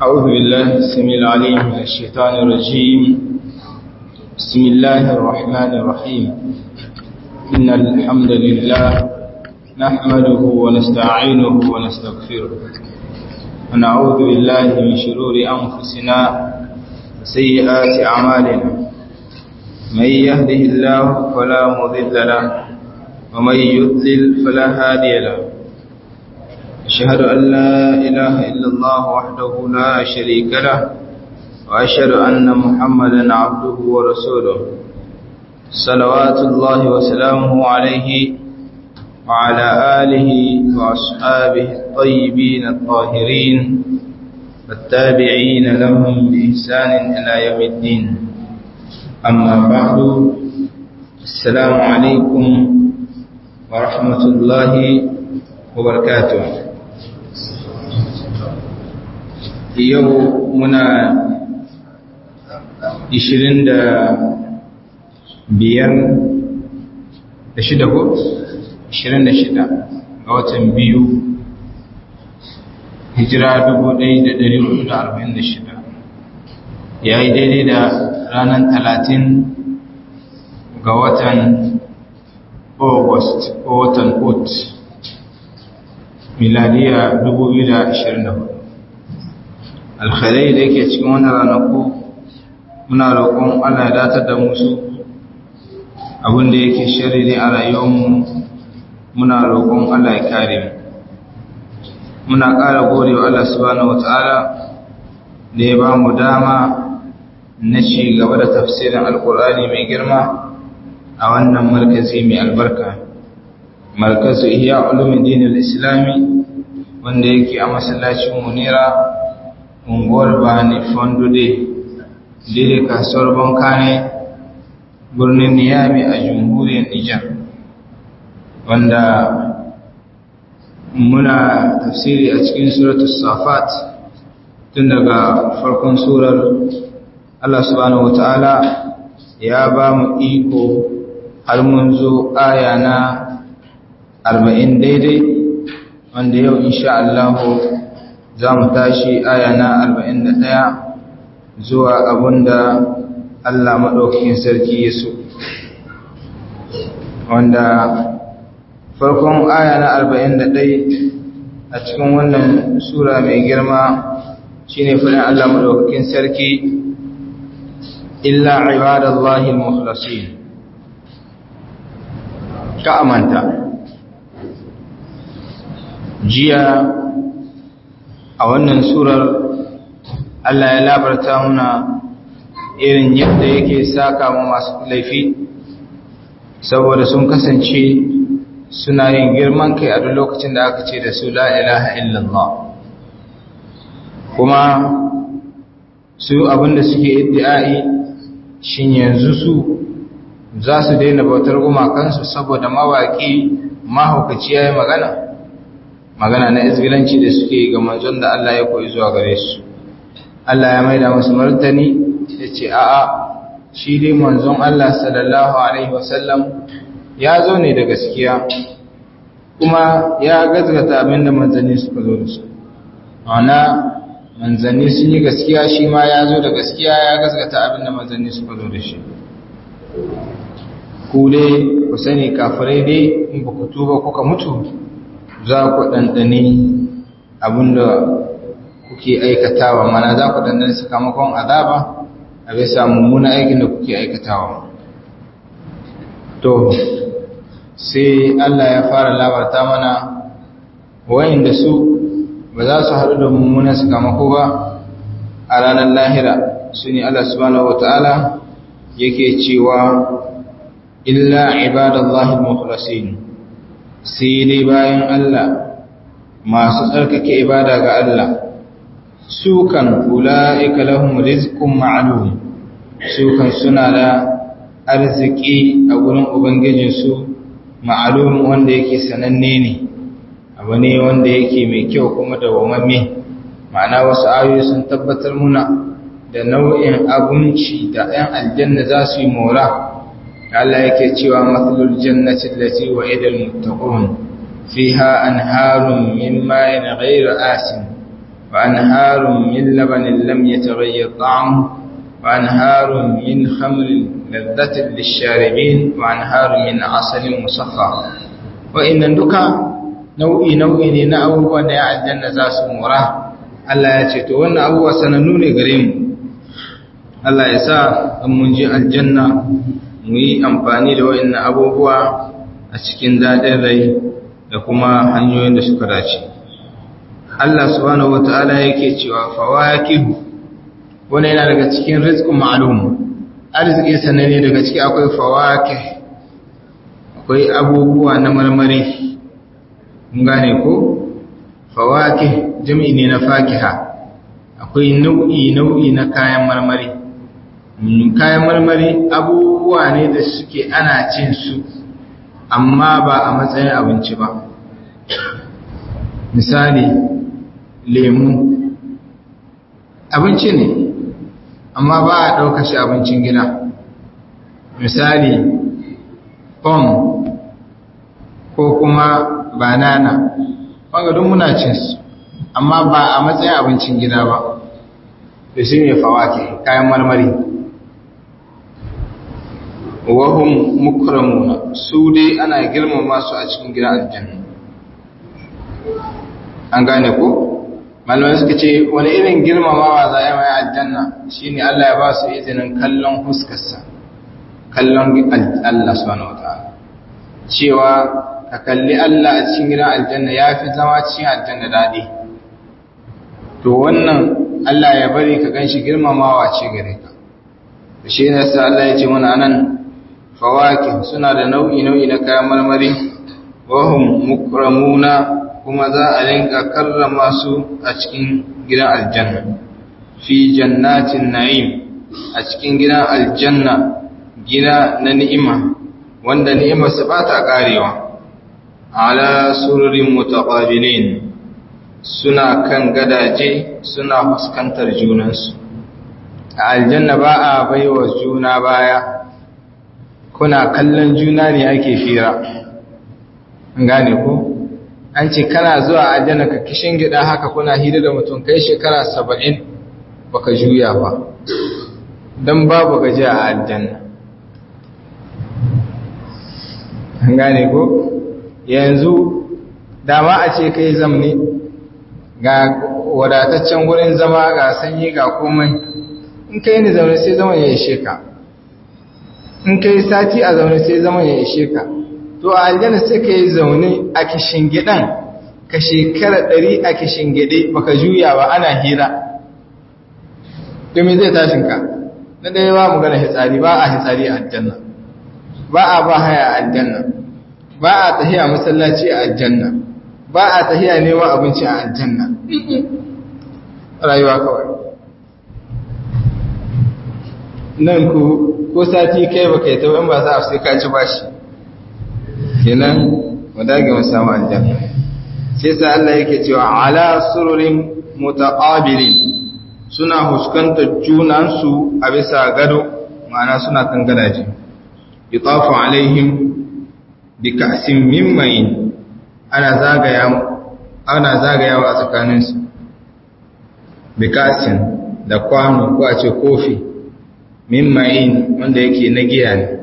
أعوذ بالله السميع العليم من الشيطان الرجيم بسم الله الرحمن الرحيم إن الحمد لله نحمده ونستعينه ونستغفره ونعوذ بالله من شرور أنفسنا وسيئات أعمالنا من يهده الله فلا مضل له ومن يضلل فلا هادي له أشهد أن لا إله إلا الله وحده لا شريك له وأشهد أن محمدا عبده ورسوله صلوات الله وسلامه عليه وعلى آله وأصحابه الطيبين الطاهرين والتابعين لهم بإحسان إلى يوم الدين أما بعد السلام عليكم ورحمة الله وبركاته yau muna ishirin da biyar da shida ko? ishirin da shida ga watan biyu hijira dubu ɗaya da ɗari hudu da arba'in da shida ya yi daidai da ranar talatin ga watan august ko watan ot miladiya dubu biyu da ashirin da hudu alkhairai da yake cikin wannan ranaku muna roƙon Allah ya datar da musu abin da yake shari ne a rayuwarmu muna roƙon Allah ya kare mu muna ƙara gode wa Allah subhanahu wata'ala da ya ba mu dama na ci gaba da tafsirin alkur'ani mai girma a wannan markazi mai albarka markazu ihya ulumuddin al-islami wanda yake a masallacin munira unguwar bani fondude dire kasuwar bankane birnin niyami a jamhuriyar nijar wanda muna tafsiri a cikin suratul safat tun daga farkon surar Allah subhanahu wata'ala ya ba mu iko har mun zo aya na arba'in daidai wanda yau insha Allah za mu tashi aya na arba'in da ɗaya zuwa abinda Allah maɗaukakin sarki ya so wanda farkon aya na arba'in da ɗai a cikin wannan sura mai girma shine faɗin Allah maɗaukakin sarki illa ibadallahi al-mukhlasin ka amanta jiya a wannan surar Allah ya labarta muna irin yadda yake saka ma masu laifi saboda sun kasance suna yin girman kai a duk lokacin da aka ce da su la ilaha illallah kuma su abinda suke iddi'ai shin yanzu su za su daina bautar gumakansu saboda mawaki mahaukaci ya yi magana magana na izgilanci da suke ga manzon da Allah ya koyi zuwa gare su Allah ya maida musu martani ya ce a'a shi dai manzon Allah sallallahu alaihi wasallam ya zo ne da gaskiya kuma ya gazgata abinda manzanni suka zo da su ana manzanni sun yi gaskiya shi ma ya zo da gaskiya ya gazgata abinda manzanni suka zo da shi ku dai ku sani kafirai dai in ba ku tuba kuka mutu za ku ɗanɗani abinda kuke aikatawa mana za ku ɗanɗani sakamakon azaba a bisa mummuna aikin da kuke aikatawa to sai Allah ya fara labarta mana wayanda su ba za su haɗu da mummunan sakamako ba a ranar lahira su ne Allah subhanahu wata'ala yake cewa illa ibadallahi mukhlasin sai dai bayan Allah masu tsarkake ibada ga Allah su kan ula'ika lahum rizqun ma'lum su kan suna da arziki a gurin ubangijinsu ma'lum wanda yake sananne ne abu ne wanda yake mai kyau kuma da wamamme ma'ana wasu ayoyi sun tabbatar muna da nau'in abinci da 'yan aljanna za su yi mora Allah yake cewa matsalul jannati allati wa'ida al-muttaqun fiha anharun min ma'in ghayri asin wa anharun min labanin lam yataghayyar ta'amuhu wa anharun min khamrin ladhatin lisharibin wa anharun min asalin musaffa wa'annan duka nau'i nau'i ne na abubuwan da ya aljanna za su mura Allah ya ce to wannan abubuwa sanannu ne gare mu Allah ya sa in mun je aljanna mu yi amfani da wa'annan abubuwa a cikin daɗin rai da kuma hanyoyin da suka dace Allah subhanahu wata'ala yake cewa fawakihu wani yana daga cikin rizqun ma'lum arziki sananne daga ciki akwai fawakih akwai abubuwa na marmari gane ko fawakih jami'i ne na fakiha akwai nau'i nau'i na kayan marmari kayan marmari abubuwa ne da suke ana cin su amma ba a matsayin abinci ba misali lemu abinci ne amma ba a ɗauka shi abincin gida misali pom ko kuma banana wanga duk muna cin su amma ba a matsayin abincin gida ba da shi ne fawake kayan marmari wahum mukramuna su dai ana girmama su a cikin gidan aljanna an gane ko malamai suka ce wani irin girmamawa za a yi mai aljanna shine Allah ya ba su izinin kallon huskarsa kallon Allah subhanahu wataala cewa ka kalli Allah a cikin gidan aljanna ya fi zama cikin aljanna daɗi to wannan Allah ya bari ka ganshi girmamawa ce gare ka da shi ne sa Allah ya ce mana nan fawaki suna da nau'i nau'i na kayan marmari wahum mukramuna kuma za a rinka karrama su a cikin gidan aljanna fi jannatin na'im a cikin gidan aljanna gida na ni'ima wanda ni'imarsa ba ta karewa ala sururin mutaqabilin suna kan gadaje suna fuskantar junansu a aljanna ba a baiwa juna baya kuna kallon juna ne ake fira an gane ko an ce kana zuwa aljanna ka kishin gida haka kuna hira da mutum kai shekara saba'in baka juya ba don babu gaji a aljanna an gane ko yanzu dama a ce kai zamne ga wadataccen wurin zama ga sanyi ga komai in kai ni zaune sai zaman ya ishe ka in kai sati a zaune sai zaman ya ishe ka to a aljanna sai ka yi zaune a kishin gidan ka shekara ɗari a kishin gide baka juya ba ana hira domin zai tashin ka na ɗaya ba mu gana hitsari ba a hitsari a aljanna ba a ba haya a aljanna ba a tahiya masallaci a aljanna ba a tahiya neman abinci a aljanna rayuwa kawai nan ku ko sati kai baka yi taɓa in ba za a sai ka ci bashi kenan mu dage mu samu aljanna sai sa Allah yake cewa ala sururin mutaqabilin suna huskantar junansu a bisa gado ma'ana suna kan gadaje yutafu alaihim bi ka'sin min ma'in ana zagaya ana zagayawa a tsakaninsu bi ka'sin da kwano ko a ce kofi min ma'in wanda yake na giya ne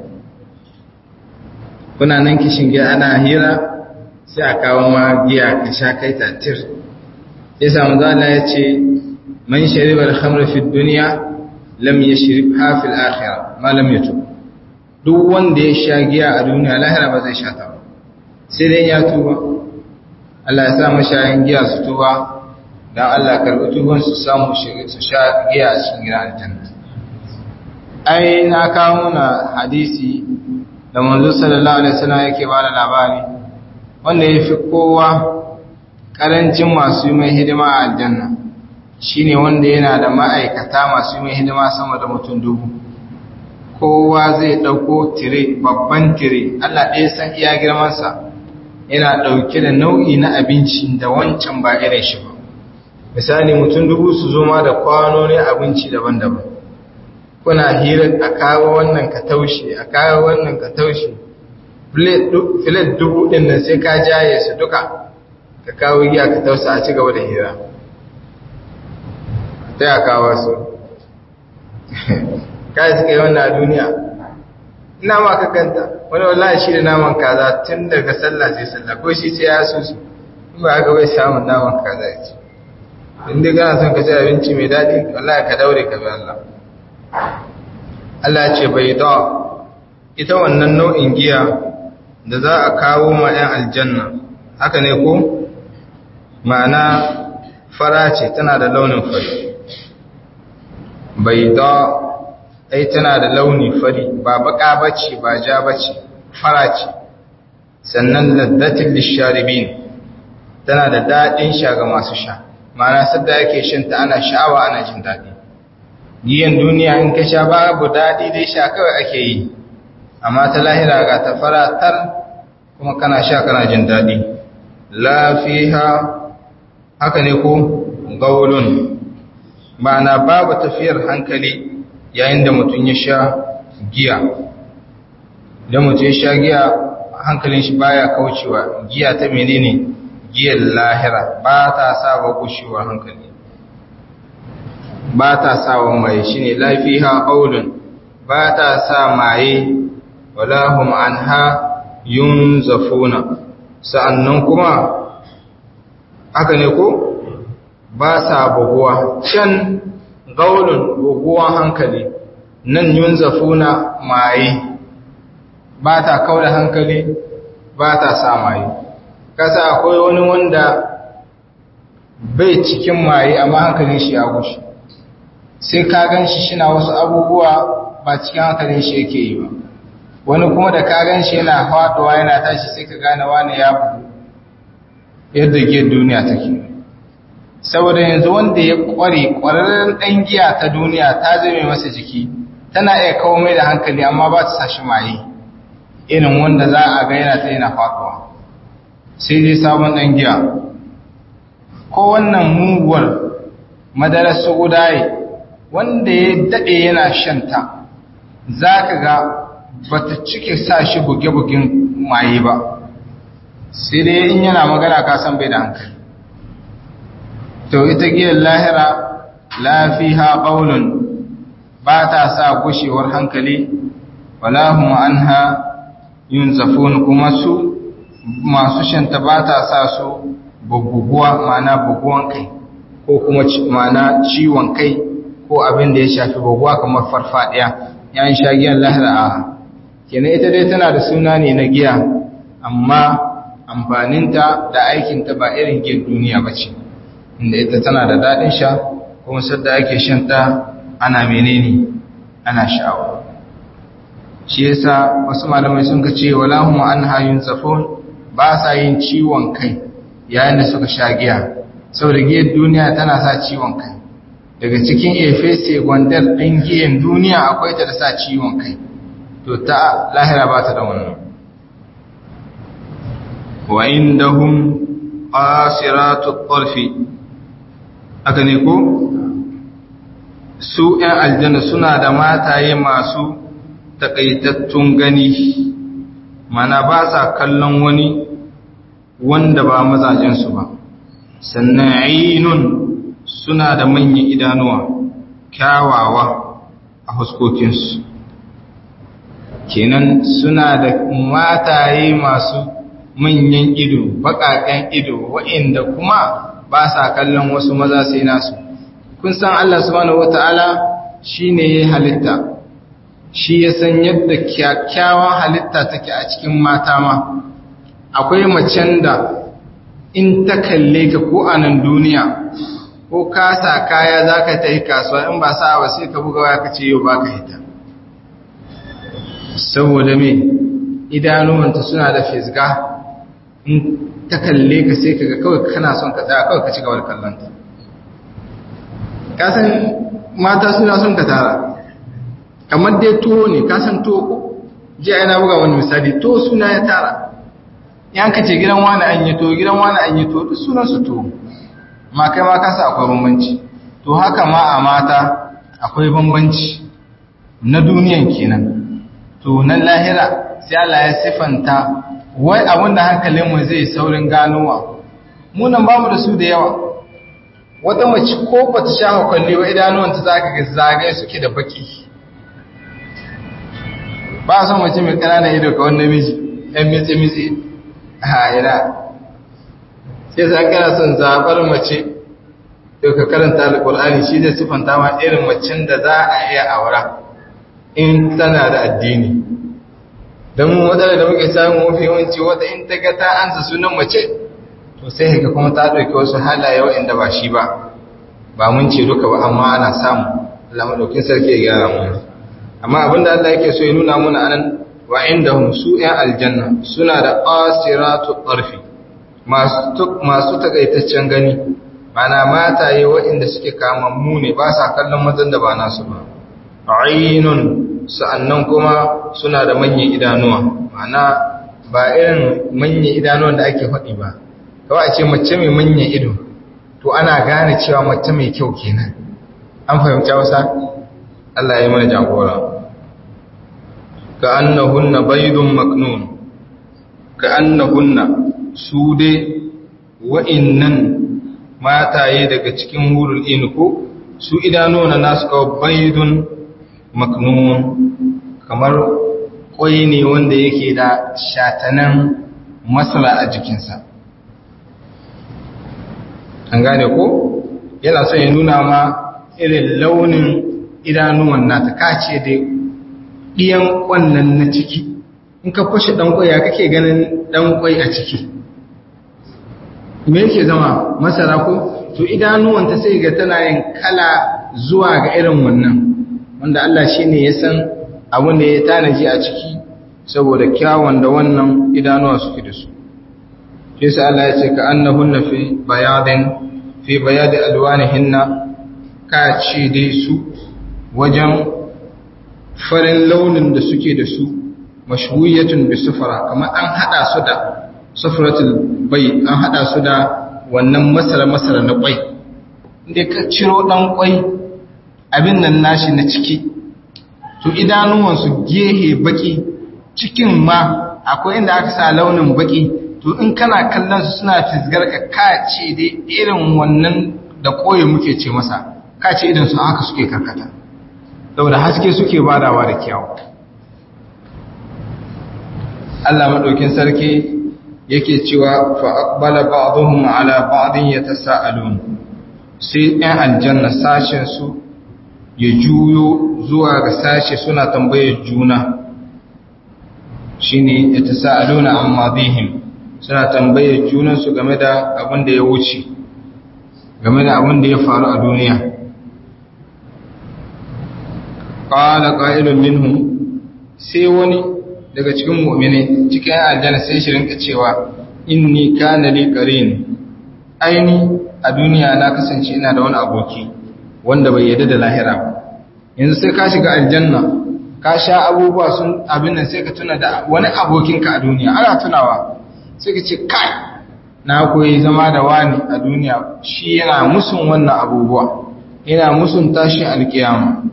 kuna nan kishin giya ana hira sai a kawo ma giya ka sha kai tatir ya samu zala ya ce man sharibar hamra fi duniya lam ya shirif hafil akhira ma lam ya tu duk wanda ya sha giya a duniya lahira ba zai sha ta ba sai dai ya tuba Allah ya sa mashayin giya su tuba don Allah karɓi tuban su samu su sha giya a cikin gidan aljanna ai na kawo na hadisi da manzo sallallahu alaihi wasallam yake ba da labari wanda ya fi kowa karancin masu yi mai hidima a aljanna shine wanda yana da ma'aikata masu yi mai hidima sama da mutum dubu kowa zai ɗauko tire babban tire Allah ɗaya san iya girmansa yana ɗauke da nau'i na abinci da wancan ba irin shi ba misali mutum dubu su zo ma da kwanoni abinci daban-daban kuna hira a kawo wannan ka taushe a kawo wannan ka taushe filet dubu ɗin nan sai ka jaye su duka ka kawo giya ka tausa a ci gaba da hira sai a kawo su kai suka yi wannan duniya ina ma ka ganta wani wallahi shi da naman kaza tun daga sallah sai sallah ko shi sai ya so su in ba haka bai samun naman kaza ya ci in dai kana son ka ci abinci mai daɗi wallahi ka daure ka bi Allah Allah ce bai da ita wannan nau'in giya da za a kawo ma 'yan aljanna haka ne ko ma'ana fara ce tana da launin fari bai da ai tana da launi fari ba baka bace ba ja bace fara ce sannan laddatin lisharibin tana da daɗin sha ga masu sha ma'ana sadda yake shinta ana sha'awa ana jin daɗi giyan duniya in ka sha babu daɗi dai sha kawai ake yi amma ta lahira ga ta faratar kuma kana sha kana jin daɗi lafiha haka ne ko gaulun ma'ana babu tafiyar hankali yayin da mutum ya sha giya idan mutum ya sha giya hankalin shi baya kaucewa giya ta menene giyar lahira ba ta sa wa gushewar hankali ba ta sa wa maye shi ne lafiha ƙaunin ba ta sa maye walahum an ha yun zafuna sa'annan kuma haka ne ko ba sa buguwa can ƙaunin buguwan hankali nan yun zafuna maye ba ta kaula hankali ba ta sa maye kasa akwai wani wanda bai cikin maye amma hankalin shi ya gushi sai ka gan shi shina wasu abubuwa ba cikin hankalin shi yake yi ba wani kuma da ka gan shi yana faɗuwa yana tashi sai ka gane wani ya bugu yadda giyar duniya take saboda yanzu wanda ya ƙware ƙwararren ɗan giya ta duniya ta zame masa jiki tana iya kawo mai da hankali amma ba ta sa shi maye irin wanda za a ga yana ta yana faɗuwa sai dai sabon ɗan giya ko wannan muguwar madarar su'udaye wanda ya daɗe yana shanta za ka ga ba ta cike sa shi buge-bugen maye ba sai dai in yana magana kasan bai da hankali to ita giyar lahira lafiha ƙaunin ba ta sa gushewar hankali walahun an ha yin zafon kuma su masu shanta ba ta sa su buguguwa mana buguwan kai ko kuma mana ciwon kai ko abin da ya shafi buguwa kamar farfadiya yayin shagiyar lahira a kenan ita dai tana da suna ne na giya amma amfaninta da aikinta ba irin giyar duniya ba ce inda ita tana da daɗin sha kuma sadda ake shanta ana menene ana sha'awa shi yasa wasu malamai sun ka ce wala hum anha yunzafun ba sa yin ciwon kai yayin da suka sha giya saboda giyar duniya tana sa ciwon kai daga cikin efese gwandar ɗin giyan duniya akwai ta da sa ciwon kai to ta lahira ba ta da wannan wa indahum qasiratu tarfi aka ne ko su ‘yan aljanna suna da mataye masu takaitattun gani mana ba sa kallon wani wanda ba mazajensu ba sannan ainun suna da manyan idanuwa kyawawa a huskokinsu kenan suna da mataye masu manyan ido baƙaƙen ido wa'inda kuma ba sa kallon wasu maza sai nasu kun san Allah subhanahu wata'ala shi ne ya halitta shi ya san yadda kyakkyawan halitta take a cikin mata ma akwai macen da in ta kalle ka ko a nan duniya ko ka sa kaya za ka ta yi kasuwa in ba sa ba sai ka buga waya ka ce yau ba ka hita saboda me idanuwanta suna da fisga in ta kalle ka sai ka ga kawai kana son ka tsaya kawai ka ci gaba da kallonta kasan mata suna son ka tara kamar dai tuwo ne kasan tuwo ko ji yana buga wani misali tuwo suna ya tara yan ka ce gidan wani an yi tuwo gidan wani an yi tuwo duk sunan su tuwo ma kai ma kasa akwai bambanci to haka ma a mata akwai bambanci na duniyan kenan to na lahira sai Allah ya sifanta wai abin da hankalinmu zai saurin ganowa munan bamu da su da yawa wata mace ko ba ta shafa kwalli wa idanuwanta za ka ga zagaye suke da baki ba a son mace mai ƙananan ido ka wanda miji ɗan mitsi-mitsi a ina sai za kana son zaɓar mace yau ka karanta alƙul'ani shi da siffanta ma irin macen da za a iya aura in tana da addini don mu wadanda da muke samun mafi yawanci wata in ta ga ta ansa sunan mace to sai haka kuma ta ɗauki wasu halaye waɗanda ba shi ba ba mun ce duka ba amma ana samu Allah madaukin sarki ya gyara mu amma abinda Allah yake so ya nuna mana anan wa indahum su ya aljanna suna da qasiratu tarfi masu masu takaitaccen gani mana mataye waɗanda suke kamammu ne ba sa kallon mazan da ba nasu ba ainun sa'annan kuma suna da manyan idanuwa mana ba irin manyan idanuwan da ake faɗi ba kawai a ce mace mai manyan ido to ana gane cewa mace mai kyau kenan an fahimta wasa Allah ya yi mana jagora ka annahunna baydun maknun ka annahunna su dai wa'innan mataye daga cikin hurul inku su idanuwa nasu kawai baydun maknun kamar kwai ne wanda yake da shatanan masala a jikinsa an gane ko yana son ya nuna ma irin launin idanuwan nata kace da ɗiyan ƙwannan na ciki in ka fashe ɗan ya kake ganin ɗan ƙwai a ciki me yake zama masara ko to idanuwanta sai ga tana yin kala zuwa ga irin wannan wanda Allah shi ne ya san abin da ya tanaji a ciki saboda kyawun da wannan idanuwa suke da su shi sa Allah ya ce ka annahunna fi bayadin fi bayadi alwanihinna ka ce dai su wajen farin launin da suke da su mashwiyatun bi sufra kamar an hada su da sufratul bai an hada su da wannan masara masara na kwai inda ka ciro dan kwai abin nan nashi na ciki to idanuwansu gehe baki cikin ma akwai inda aka sa launin baki to in kana kallon su suna fisgar ka kace dai irin wannan da koyi muke ce masa kace idan su haka suke karkata saboda haske suke badawa da kyau Allah madaukin sarki yake cewa fa aqbala ba'dhum ala ba'din yatasaalun sai ɗan aljanna sashen su ya juyo zuwa ga sashe suna tambayar juna shine yatasaaluna amma bihim suna tambayar junansu game da abin da ya wuce game da abin da ya faru a duniya qala qa'ilun minhum sai wani daga cikin mu'mini cikin aljanna sai shi rinka cewa inni kana li qarin aini a duniya na kasance ina da wani aboki wanda bai yarda da lahira ba yanzu sai ka shiga aljanna ka sha abubuwa sun abin nan sai ka tuna da wani abokinka a duniya ana tunawa sai ka ce kai na koyi zama da wani a duniya shi yana musun wannan abubuwa yana musun tashin alkiyama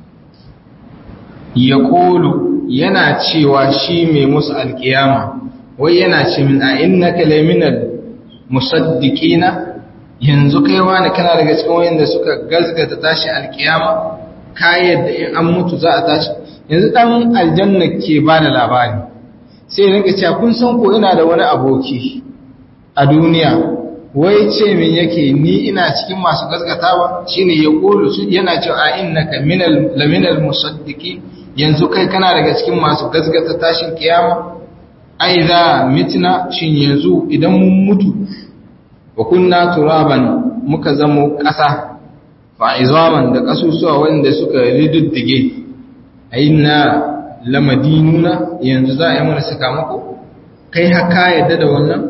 ya kolu yana cewa shi mai musu alkiyama wai yana ce min a innaka laminal musaddiqina yanzu kai wani kana daga cikin wayanda suka gazgata tashin alkiyama ka yadda in an mutu za a tashi yanzu dan aljanna ke ba da labari sai rinka cewa kun san ko ina da wani aboki a duniya wai ce min yake ni ina cikin masu gaskatawa shine ya kulu su yana cewa a innaka minal laminal musaddiqi yanzu kai kana daga cikin masu gaskata tashin kiyama ai za mitna shin yanzu idan mun mutu wa kunna turaban muka zamo ƙasa fa izaman da kasusuwa wanda suka rididdige aina lamadinuna yanzu za a yi mana sakamako kai haka yadda da wannan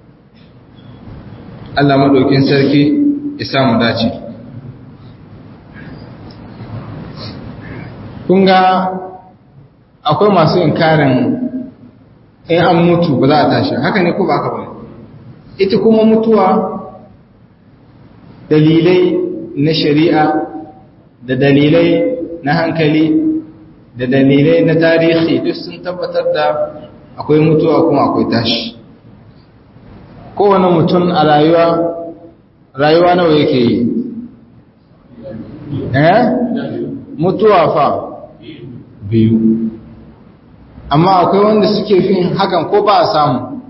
Allah maɗaukin sarki ya samu dace kunga akwai masu inkarin in an mutu ba za a tashi haka ne ko ba haka ba ita kuma mutuwa dalilai na shari'a da dalilai na hankali da dalilai na tarihi duk sun tabbatar da akwai mutuwa kuma akwai tashi kowane mutum a rayuwa rayuwa nawa yake yi eh mutuwa fa biyu amma akwai wanda suke fin hakan ko ba a samu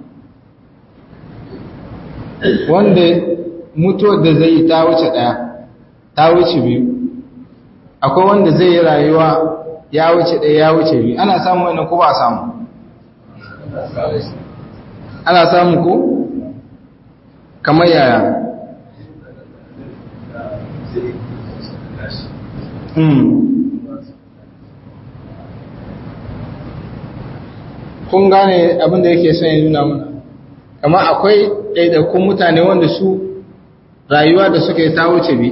wanda mutuwar da zai yi ta wuce ɗaya ta wuce biyu akwai wanda zai yi rayuwa ya wuce ɗaya ya wuce biyu ana samu wani ko ba a samu ana samu ko kamar yaya kun gane abin da yake son ya nuna mana kamar akwai ɗaiɗaikun mutane wanda su rayuwa da suke ta wuce bi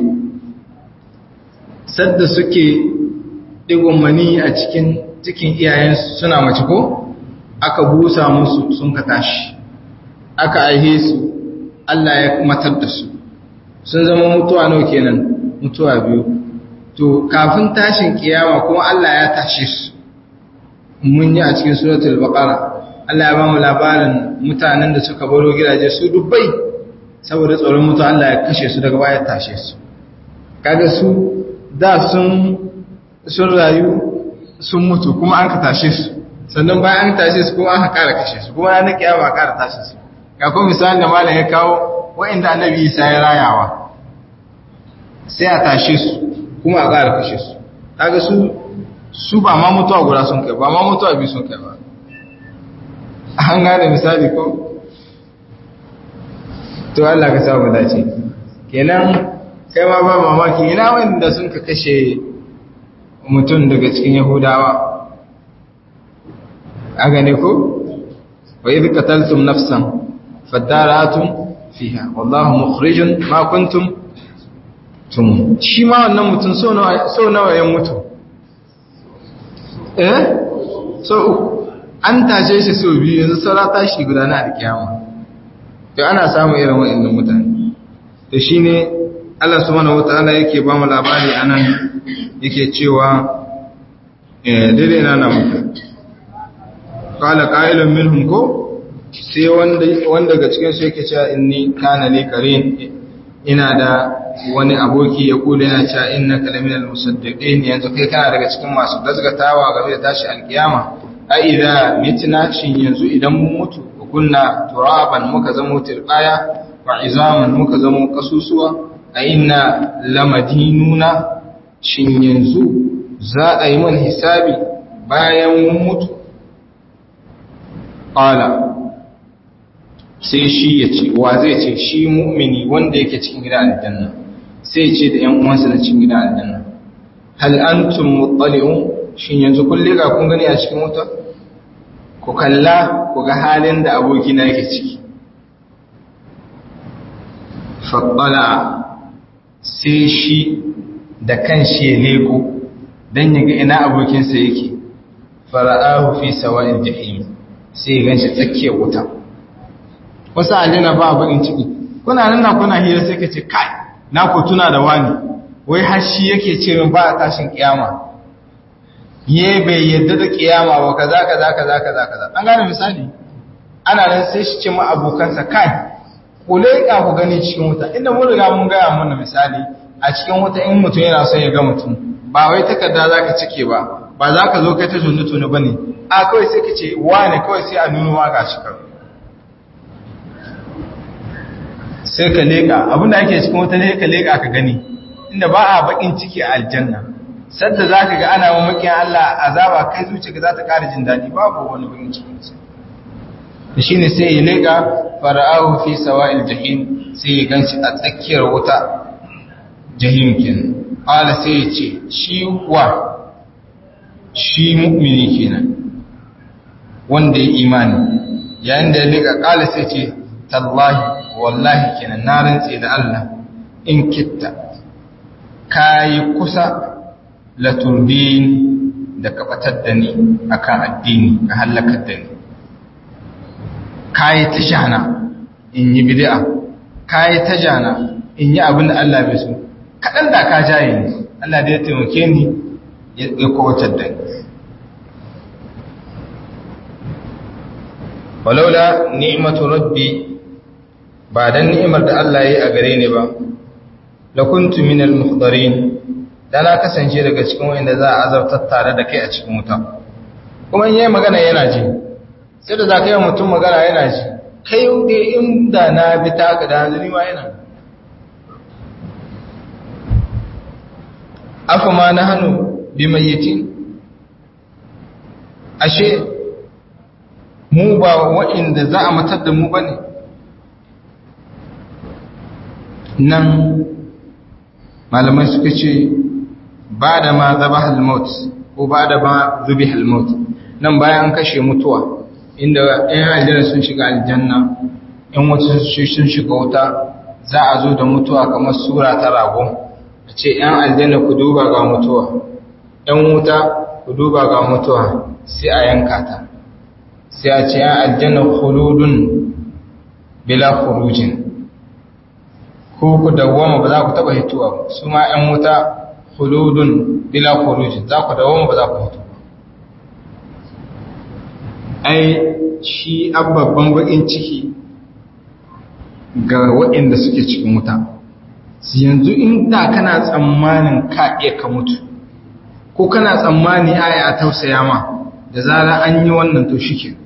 sadda suke ɗigon mani a cikin cikin iyayensu suna mace ko aka busa musu sun ka tashi aka aihe su Allah ya matar da su sun zama mutuwa nau kenan mutuwa biyu to kafin tashin kiyama kuma Allah ya tashe su mun yi a cikin suratul baqara Allah ya ba mu labarin mutanen da suka baro gidaje su dubbai saboda tsoron mutu Allah ya kashe su daga baya tashe su kaga su da sun sun rayu sun mutu kuma an ka tashe su sannan bayan an tashe su kuma an ka kara kashe su kuma ranar kiyama kara tashe su ga kuma misalin da malam ya kawo wa'inda annabi Isa ya rayawa sai a tashe su kuma a kara kashe su kaga su su ba ma mutuwa guda sun kai ba ma mutuwa biyu sun kai ba an gane misali ko to Allah ka samu dace kenan kai ma ba mamaki ina wanda sun ka kashe mutum daga cikin yahudawa a gane ko wa idh qataltum nafsan fadaratum fiha wallahu mukhrijun ma kuntum tum shi ma wannan mutum so nawa so nawa ya mutu eh so an tashe shi so biyu yanzu saura tashi guda na alkiyama to ana samun irin waɗannan mutane to shine Allah subhanahu wataala yake ba mu labari anan yake cewa eh dai na na muku qala qailun minhum ko sai wanda wanda daga cikin su yake cewa inni kana li qarin ina da wani aboki ya kula yana cewa innaka laminal musaddiqin yanzu kai kana daga cikin masu gazgatawa game da tashi alkiyama a idza mitna shin yanzu idan mun mutu kunna turaban muka zamo tirbaya wa izaman muka zamo kasusuwa a inna lamadinuna shin yanzu za a yi mana hisabi bayan mun mutu qala sai shi ya ce wa zai ce shi mu'mini wanda yake cikin gida aljanna sai ce da ƴan uwansa na cikin gida aljanna hal antum muttali'un shin yanzu kun liga kun gani a cikin wuta ku kalla ku ga halin da abokina yake ciki faɗala sai shi da kan shi ya leko don yaga ina abokinsa yake fara'ahu fi sawa'in jahim sai ya ganshi tsakiyar wuta wasu alina ba bakin ciki kuna nan na kuna hira sai ka ce kai na ku tuna da wani wai har shi yake ce min ba a tashin kiyama ye bai yadda da kiyama ba kaza kaza kaza kaza kaza an gane misali ana nan sai shi ce ma abokansa kai ku leƙa ku gani cikin wuta inda mun riga mun gaya mana misali a cikin wuta in mutum yana son ya ga mutum ba wai takarda za ka cike ba ba za ka zo kai ta tuni tuni ba ne a kawai sai ka ce wane kawai sai a nuno ma ga shi kawai sai ka leƙa abinda ake cikin wuta ne ka leƙa ka gani inda ba a baƙin ciki a aljanna sadda za ka ga ana mamakin Allah azaba kai zuciya za ta ƙara jin daɗi babu wani bakin cikin sa da shi ne sai ya leƙa fara'ahu fi sawa'il jahim sai ya ganci a tsakiyar wuta jahim kenan ƙala sai ya ce shi wa shi mu'mini kenan wanda ya imani yayin da ya leƙa ƙala sai ce tallahi wallahi kenan na rantse da Allah in kitta kayi kusa laturbin da kabatar da ni akan addini ka halakar da ni kayi ta jana in yi bid'a kayi ta jana in yi abin da Allah bai so kaɗan da ka jaye ni Allah da ya taimake ni ya kawatar da ni walaula ni'matu rabbi ba dan ni'imar da Allah ya yi a gare ni ba lakuntu minal muhdarin da na kasance daga cikin wanda za a azabtar tare da kai a cikin wuta kuma in yayi magana yana ji sai da za ka yi mutum magana yana ji kai dai inda na bi ta ka da hanzari ma yana afa ma na hannu bi mayyitin ashe mu ba wa'inda za a matar da mu ba ne nan malamai suka ce ba da ma zaba halmot ko ba da ma zubi halmot nan bayan an kashe mutuwa inda ‘yan aljanna sun shiga aljanna ‘yan wata sun shiga wuta za a zo da mutuwa kamar sura ta rago a ce ‘yan aljanna ku duba ga mutuwa ‘yan wuta ku duba ga mutuwa sai a yanka ta sai a ce ‘yan aljanna huludun bila khurujin ko ku dawwama ba za ku taba hituwa ba su ma ‘yan wuta huludun bila khurujin za ku dawwama ba za ku hito ai shi babban bakin ciki ga waɗanda suke cikin wuta yanzu in da kana tsammanin ka iya ka mutu ko kana tsammani aya a tausaya ma da zara an yi wannan to shike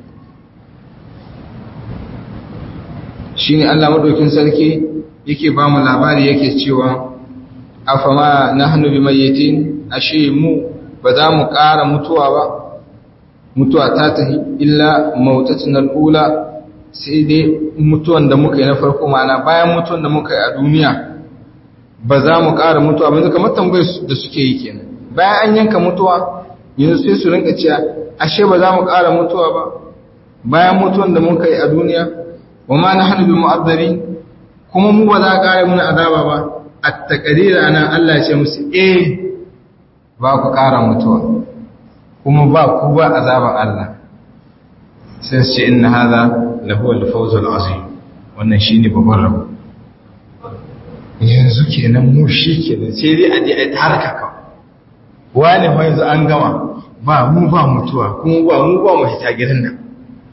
shi ne Allah maɗaukin sarki yake ba mu labari yake cewa afama na hannu bi mayyatin ashe mu ba za mu ƙara mutuwa ba mutuwa ta tahi illa mautatin al'ula sai dai mutuwan da muka yi na farko mana bayan mutuwan da muka yi a duniya ba za mu ƙara mutuwa ba kamar tambayar da suke yi kenan bayan an yanka mutuwa yanzu sai su rinka cewa ashe ba za mu ƙara mutuwa ba bayan mutuwan da muka yi a duniya wa ma na hannu bi mu'azzari kuma mu ba za a ƙara muna azaba ba a taƙarira nan Allah ya ce musu eh ba ku ƙara mutuwa kuma ba ku ba azaban Allah sai su ce inna hadha lahu al-fawz al-azim wannan shine babban rabo yanzu kenan mu shi kenan sai dai a je a tarka ka wani fa yanzu an gama ba mu ba mutuwa kuma ba mu ba mu hita gidan nan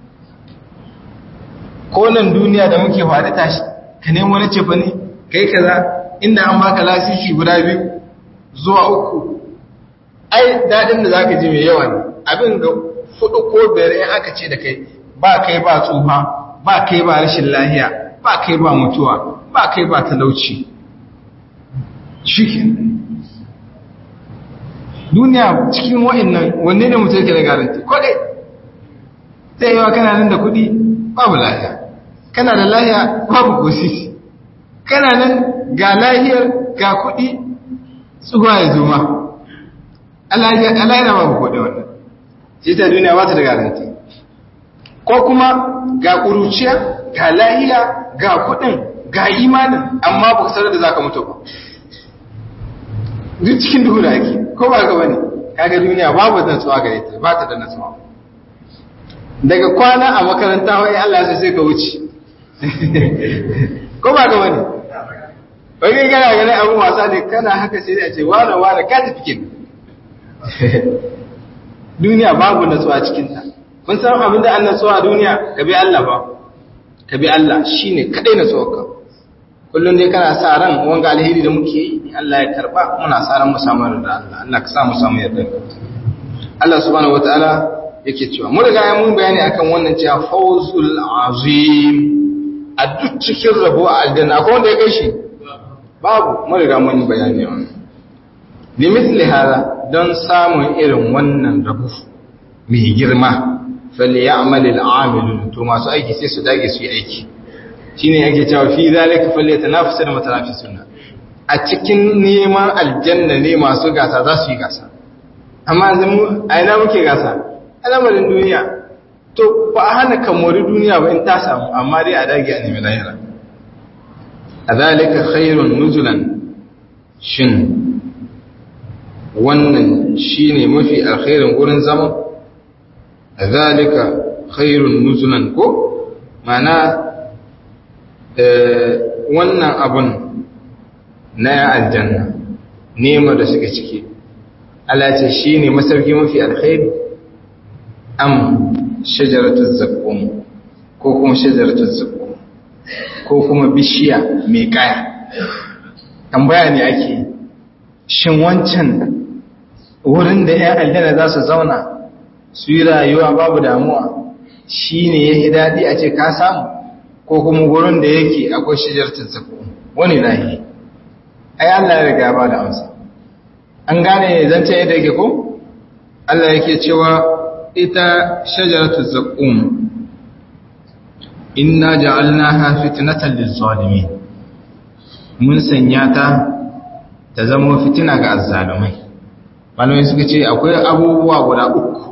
ko nan duniya da muke faɗi tashi ka nemo wani ce fa ne kai kaza inda an baka lasisi guda biyu zuwa uku ai dadin da zaka ji mai yawa ne abin ga fudu ko biyar in aka ce da kai ba kai ba tsufa ba kai ba rashin lahiya ba kai ba mutuwa ba kai ba talauci shike duniya cikin wa'annan wanne ne mutum yake da garanti ko dai sai yawa kana nan da kuɗi babu lahiya kana da lahiya babu kosisi kana nan ga lahiyar ga kuɗi tsuwa ya zo ma Allah yana babu kodin wannan shi ta duniya ba ta da garanti ko kuma ga ƙuruciya ga lahiya ga kudin ga imanin amma ba sanar da zaka mutu ba duk cikin duhu da ake ko ba ga bane kaga duniya babu natsuwa gare ta ba ta da natsuwa daga kwana a makaranta wai Allah sai sai ka wuce ko ba ga bane wani gana gane abin wasa ne kana haka sai a ce wane wane ka tafi kin duniya babu natsuwa cikinta kun san abin da an natsuwa a duniya ka bi Allah ba ka bi Allah shine kadai natsuwarka kullum dai kana sa ran wanga alheri da muke yi Allah ya karba muna sa ran mu samu yarda Allah Allah ka sa mu samu yarda Allah subhanahu wataala yake cewa mun riga mun bayani akan wannan cewa fawzul azim a duk cikin rabo a aljanna akwai wanda ya kai shi babu mun riga mun bayani wannan limithli hada don samun irin wannan rabu mai girma falyamal al'amilun to masu aiki sai su dage su yi aiki shine yake cewa fi zalika falyatanafasu da mutanafisun a cikin neman aljanna ne masu gasa za su yi gasa amma yanzu mu a ina muke gasa al'amarin duniya to ba a hana kamori duniya ba in ta samu amma dai a dage a nemi lahira a zalika khairun nuzulan shin wannan shine mafi alkhairin gurin zama zalika khairun nuzulan ko mana wannan abun na aljanna nema da suka ciki Allah ce shine masauki mafi alkhairi am shajaratul zaqqum ko kuma shajaratul zaqqum ko kuma bishiya mai kaya tambaya ne ake shin wancan wurin da ‘yan aljanna za su zauna su yi rayuwa babu damuwa shi ne ya yi daɗi a ce ka samu ko kuma wurin da yake akwai shijar tattaku wani lahi ai Allah ya riga ba da amsa an gane zance yadda yake ko Allah yake cewa ita shajaratu zaqqum inna ja'alnaha fitnatan liz-zalimin mun sanya ta ta zama fitina ga azzalumai malamai suka ce akwai abubuwa guda uku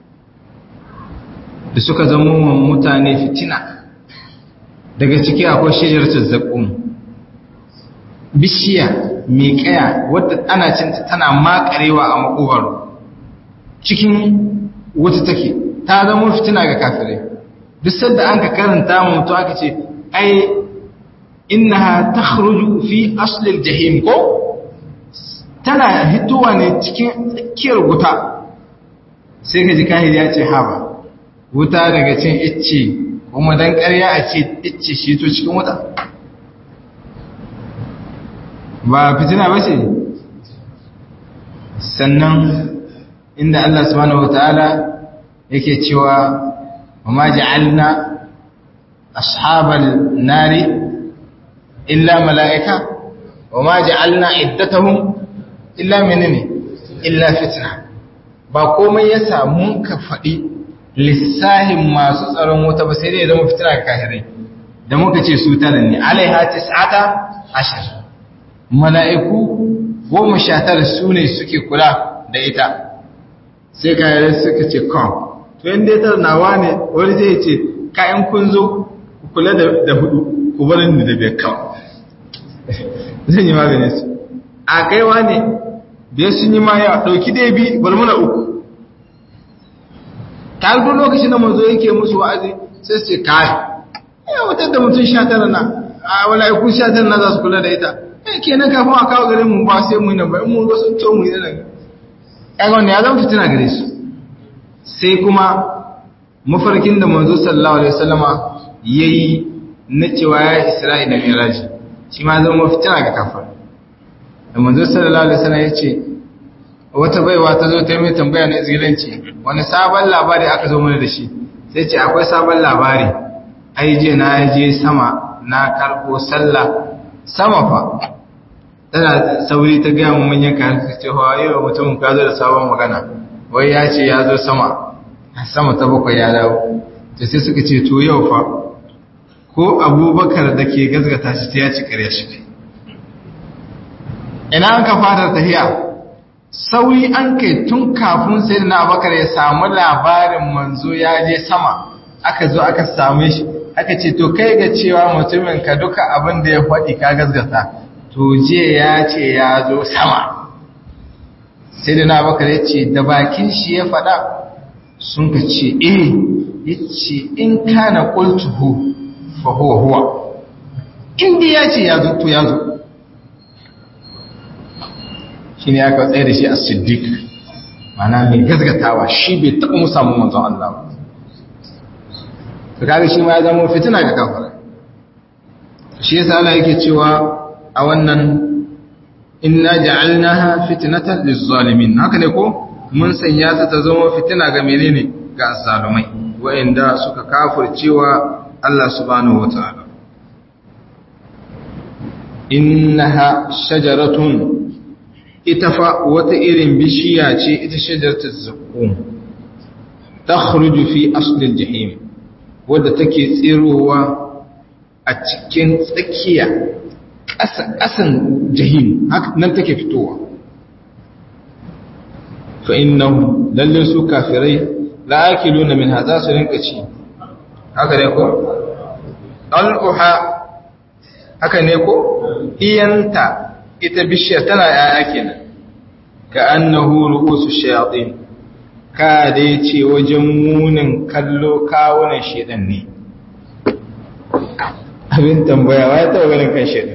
da suka zama wa mutane fitina daga ciki akwai shajaratu zaqqum bishiya mai kaya wadda ana cinta tana makarewa a makogaro cikin wata take ta zama fitina ga kafirai duk sanda an ka karanta mu mutum aka ce ai innaha takhruju fi aslil jahim ko tana hitowa ne cikin tsakiyar wuta sai ka ji kahiri ya ce haba wuta daga cin icce kuma dan ƙarya a ce icce shi to cikin wuta ba fitina ba ce sannan inda Allah subhanahu wataala yake cewa وما جعلنا أصحاب النار إلا ملائكة وما جعلنا عدتهم إلا منني إلا فتنة ba komai ya samu ka faɗi lissahin masu tsaron wuta ba sai dai zama fitina ga kahirai da muka ce su tara ne alaiha tis'ata ashar mala'iku goma sha tara su ne suke kula da ita sai kahirai suka ce kan to yin dai nawa ne wani zai ce kayan kun zo ku kula da hudu ku barin da biyar kawo zan yi magani su a kaiwa ne biyar sun yi ma ya ɗauki dai bi bar muna uku ta duk lokacin da manzo yake musu wa'azi sai su ce kai ya wutar da mutum sha tara na a wala'iku sha tara na za su kula da ita eh kenan kafin a kawo garin mu ba sai mu yi nan ba in mun ga sun to mu yi nan ya ga wannan ya zama fitina gare su sai kuma mafarkin da manzo sallallahu alaihi wasallama yayi na cewa ya Isra'i da Miraj shi ma zama fitina ga kafir da manzo sallallahu alaihi wasallam yace wata baiwa ta zo ta mai tambaya na izgilanci wani sabon labari aka zo mana da shi sai ce akwai sabon labari ai je na je sama na karbo sallah sama fa tana sauri ta ga mu manyan kayan ta ce hawa yau mutum ka zo da sabon magana wai ya ce ya zo sama sama ta bakwai ya dawo ta sai suka ce to yau fa ko abubakar da ke gazgata shi ta ya ci karya shi ina an ka fata tahiya sauri an kai tun kafin sai da na abubakar ya samu labarin manzo ya je sama aka zo aka same shi aka ce to kai ga cewa mutumin ka duka abin da ya faɗi ka gazgata to je ya ce ya zo sama sai da na abubakar ya ce da bakin shi ya faɗa sun ka ce eh ya ce in kana ƙultuhu fa huwa huwa inda ya ce ya zo to ya zo shi ne aka tsaye da shi a siddiq mana mai gazgatawa shi bai taɓa musamman manzon Allah ba to kaga shi ma ya zama fitina ga kafara shi yasa Allah yake cewa a wannan inna ja'alnaha fitnatan lizzalimin haka ne ko mun sanya ta ta zama fitina ga menene ga azzalumai wa'anda suka kafircewa Allah subhanahu wataala innaha shajaratun ita fa wata irin bishiya ce ita shajaratu zaqqum takhruju fi aslil jahim wadda take tsirowa a cikin tsakiya ƙasan jahim nan take fitowa fa innahum lallin su kafirai la akiluna min hadha su rinka ci haka ne ko al'uha haka ne ko iyanta ita bishiyar tana yaya kenan ka annahu ru'usu shayatin ka dai ce wajen munin kallo kawunan shedan ne abin tambaya wa ya taɓa ganin kan shedan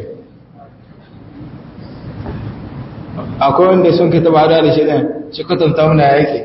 akwai wanda sun ka taba hada da shedan shi kwatanta muna yake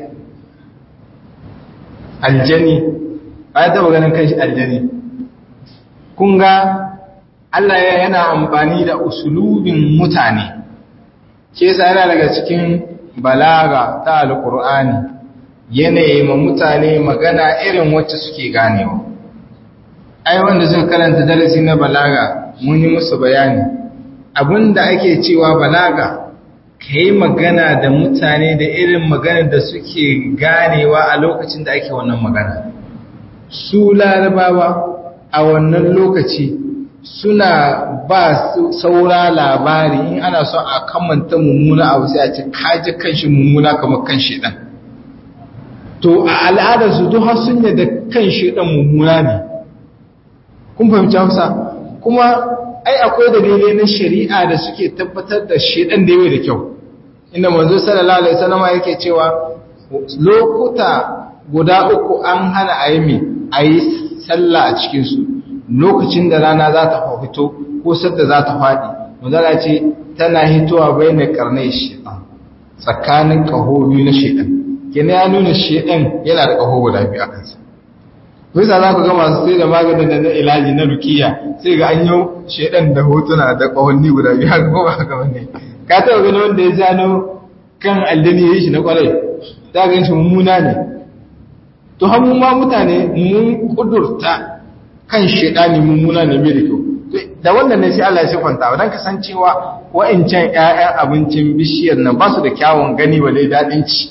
aljani wa ya taɓa ganin kan aljani kun ga Allah yana amfani da usulubin mutane ke yana daga cikin balaga ta alkur'ani yanayi ma mutane magana irin wacce suke ganewa ai wanda suka karanta darasi na balaga mun yi musu bayani abinda ake cewa balaga ka yi magana da mutane da irin magana da suke ganewa a lokacin da ake wannan magana su larabawa a wannan lokaci suna ba saura labari in ana son a kamanta mummuna abu sai a ce kaji kanshi mummuna kamar kan shedan to a al'adarsu duk har sun da kan shedan mummuna ne kun fahimci hausa kuma ai akwai dalilai na shari'a da suke tabbatar da shedan da yawa da kyau inda manzo sallallahu alaihi wasallam yake cewa lokuta guda uku an hana a yi a yi sallah a cikin su lokacin da rana za ta fito ko sadda za ta faɗi manzala ce tana hitowa bai na karnai shedan tsakanin ƙaho biyu na shedan kina ya nuna shedan yana da ƙaho guda biyu a kansa bisa za ku ga masu sai da maganin da na ilaji na rukiya sai ga an yi shedan da hotuna da ƙahonni guda biyu haka ko ba haka bane ka taɓa gani wanda ya zano kan aldani ya yi shi na ƙwarai za ga shi mummuna ne to hamu ma mutane mun kudurta kan shaidani mummuna ne mai da kyau da wannan ne sai Allah ya sifanta dan kasancewa wa'ancan ƴaƴan abincin bishiyar nan ba su da kyawun gani wale dadin ci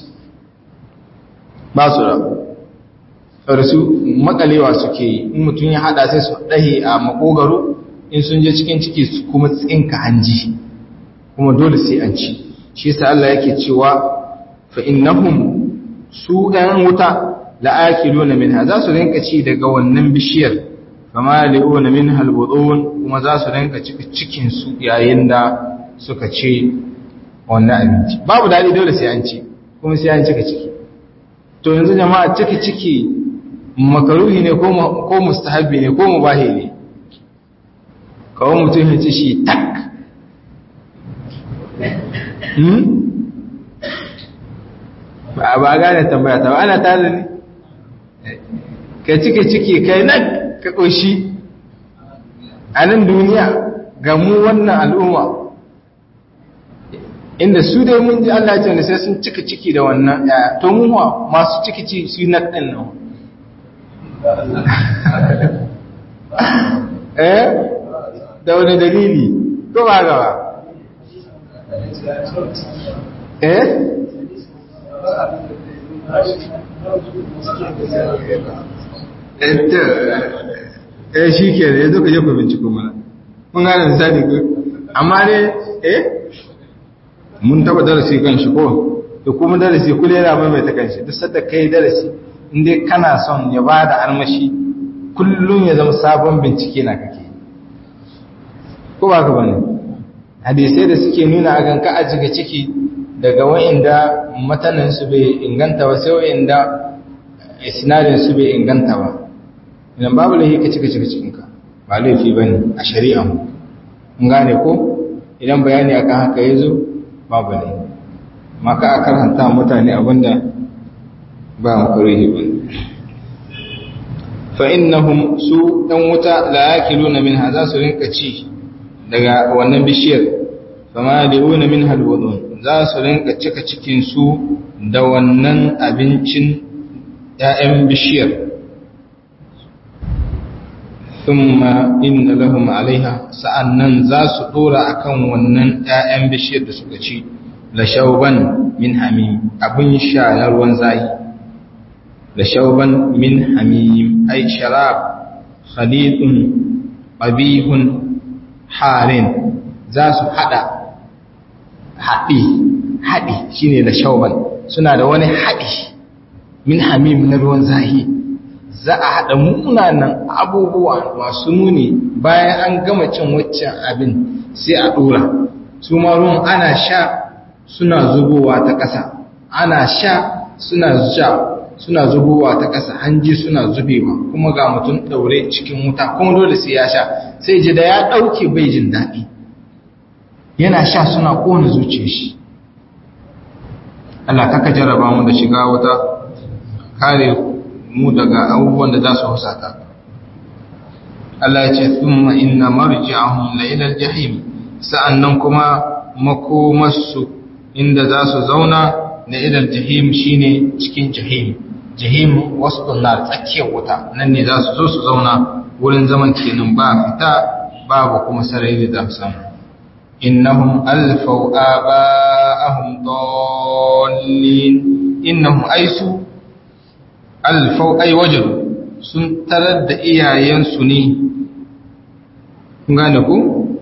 ba su da saboda su makalewa suke yi in mutum ya hada sai su dahe a makogaro in sun je cikin ciki su kuma tsinka hanji kuma dole sai an ci shi yasa Allah yake cewa fa innahum su ɗan wuta la'akiluna minha za su rinka ci daga wannan bishiyar fama li'una minha albudun kuma za su rinka cika cikin su yayin da suka ce wannan abinci babu dadi dole sai an ci kuma sai an cika ciki to yanzu jama'a ciki ciki makaruhi ne ko ko mustahabi ne ko mubahi ne kawai mutum ya ci shi tak hmm ba ba gane tambaya ta ana tare ne ka cike ciki kai nan ka ƙoshi a nan duniya ga mu wannan al'umma inda su dai mun ji Allah ce wanda sai sun cika ciki da wannan ɗaya to mun wa masu ciki ci su yi na ɗin nan eh da wani dalili ko ba gaba eh eh shi ke da ya zo ka jefa binciko mana mun gane misali ko amma ne eh mun taba darasi kan shi ko da kuma darasi kula yana maimaita kan shi duk sadda kai darasi inda kana son ya ba da armashi kullum ya zama sabon bincike na kake ko ba ka bane hadisai da suke nuna a ganka a jiga ciki daga wa'inda matanansu bai inganta ba sai wa'inda isnadinsu bai inganta ba idan babu laifi ka cika cika cikinka ba laifi ba ne a shari'a mu in gane ko idan bayani akan haka ya zo babu laifi maka a karanta mutane abinda ba makaruhi ba fa innahum su dan wuta la yakiluna minha za su rinka ci daga wannan bishiyar fama liuna minha alwudun za su rinka cika cikinsu da wannan abincin ‘ya'yan bishiyar. Thumma inna lahum alaiha sa'an nan za su ɗora a kan wannan ‘ya'yan bishiyar da suka ci, da shauban min hamim abin sha na ruwan zahi, da shauban min hamim ai sharab, khalidun, ƙabihun, harin za su haɗa haɗi haɗi shine da shauban suna da wani haɗi min hamim na ruwan zahi za a haɗa munanan abubuwa masu nuni bayan an gama cin waccan abin sai a ɗora su ma ruwan ana sha suna zubowa ta ƙasa ana sha suna sha suna zubowa ta ƙasa hanji suna zubewa kuma ga mutum ɗaure cikin wuta kuma dole sai ya sha sai ji da ya ɗauke bai jin daɗi yana sha suna ƙona zuciya shi Allah kaka jarraba mu da shiga wuta kare mu daga abubuwan da za su husata Allah ya ce thumma inna marji'ahum la ila al-jahim sa'annan kuma makomarsu inda za su zauna na ila al-jahim shine cikin jahim jahim wasu nar tsakiyar wuta nan ne za su zo su zauna wurin zaman kenan ba fita babu kuma sarari da samu innahum alfau aba'ahum dallin innahum aisu alfau ay wajadu sun tarar da iyayensu ne kun gane ku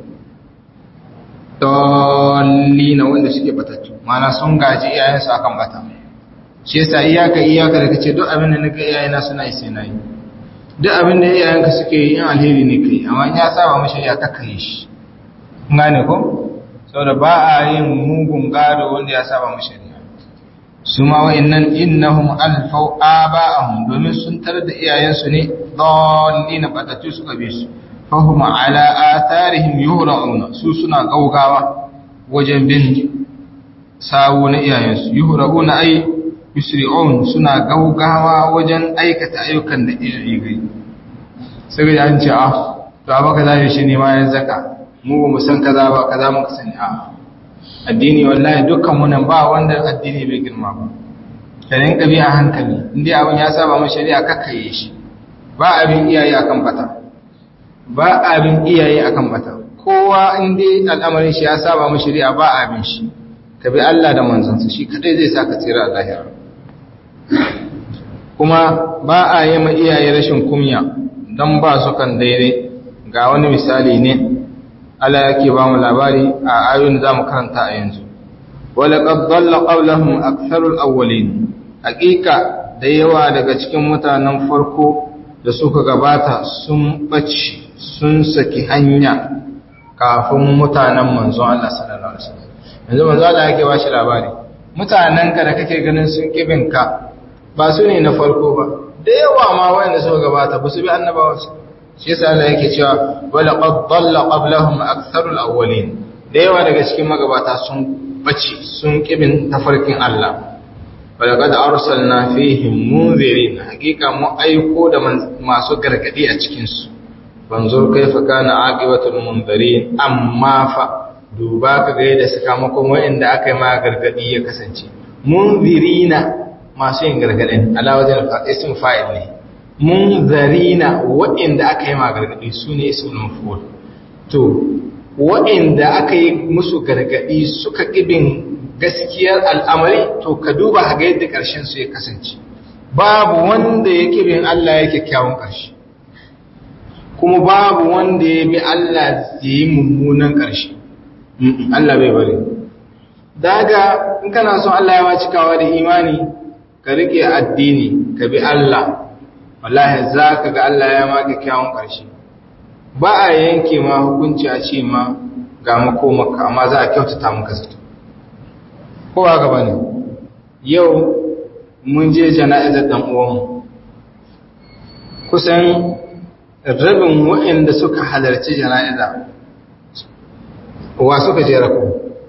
dallina wanda suke batattu mana sun gaji iyayensu akan bata shi yasa iyaka iyaka da kace duk abin da nake iyayena suna yi sai nayi duk abin da iyayenka suke yi in alheri ne kai amma in ya saba mashi ya kakkaye shi kun gane ko saboda ba a yin mugun gado wanda ya saba mashi su ma wa'annan innahum alfau aba'ahum domin sun tarar da iyayensu ne dallina batatu suka bi su fahum ala atharihim yuhra'una su suna gaugawa wajen bin sawu na iyayensu yuhra'una ai yusri'un suna gaugawa wajen aikata ayyukan da iyaye gai sai ga an ce ah to abaka zai shi ne ma yan zaka mu ba mu san kaza ba kaza muka sani a addini wallahi dukkan mu nan ba wanda addini bai girma ba ka rinka bi a hankali indai abin ya saba mu shari'a kakkaye shi ba abin iyaye akan bata ba abin iyaye akan bata kowa indai al'amarin shi ya saba mu shari'a ba abin shi ka bi Allah da manzansa shi kadai zai saka tsira a lahira kuma ba a yi ma iyaye rashin kumya don ba su kan daidai ga wani misali ne Allah yake ba mu labari a ayoyin da zamu karanta a yanzu walaqad dhalla qawluhum aktharul awwalin hakika da yawa daga cikin mutanen farko da suka gabata sun bace sun saki hanya kafin mutanen manzon Allah sallallahu alaihi wasallam yanzu manzon Allah yake ba shi labari mutanen ka da kake ganin sun kibinka ba su ne na farko ba da yawa ma wanda suka gabata ba su bi annabawa su shi yasa Allah yake cewa wala qad dalla qablahum aktharul awwalin da yawa daga cikin magabata sun bace sun kibin tafarkin Allah wala qad arsalna fihim munzirin hakika mu aiko da masu gargadi a cikin su banzur kaifa kana aqibatul munzirin amma fa duba ka ga yadda sakamakon wa'anda aka yi ma gargadi ya kasance munzirina masu yin gargadin ala wajen ism fa'il ne munzarina wa'anda aka yi ma gargadi su ne ismul maf'ul to wa'anda aka yi musu gargadi suka kibin gaskiyar al'amari to ka duba ga yadda karshen su ya kasance babu wanda ya kibin Allah yake kyawun karshe kuma babu wanda ya bi Allah ya yi mummunan karshe Allah bai bari daga in kana son Allah ya ma cikawa da imani ka rike addini ka bi Allah wallahi za ka ga Allah ya maka kyawun ƙarshe ba a yanke ma hukunci a ce ma ga makomaka amma za a kyautata maka zato ko ba gaba ne yau mun je jana'izar dan uwanmu kusan rabin waɗanda suka halarci jana'iza wa suka je rako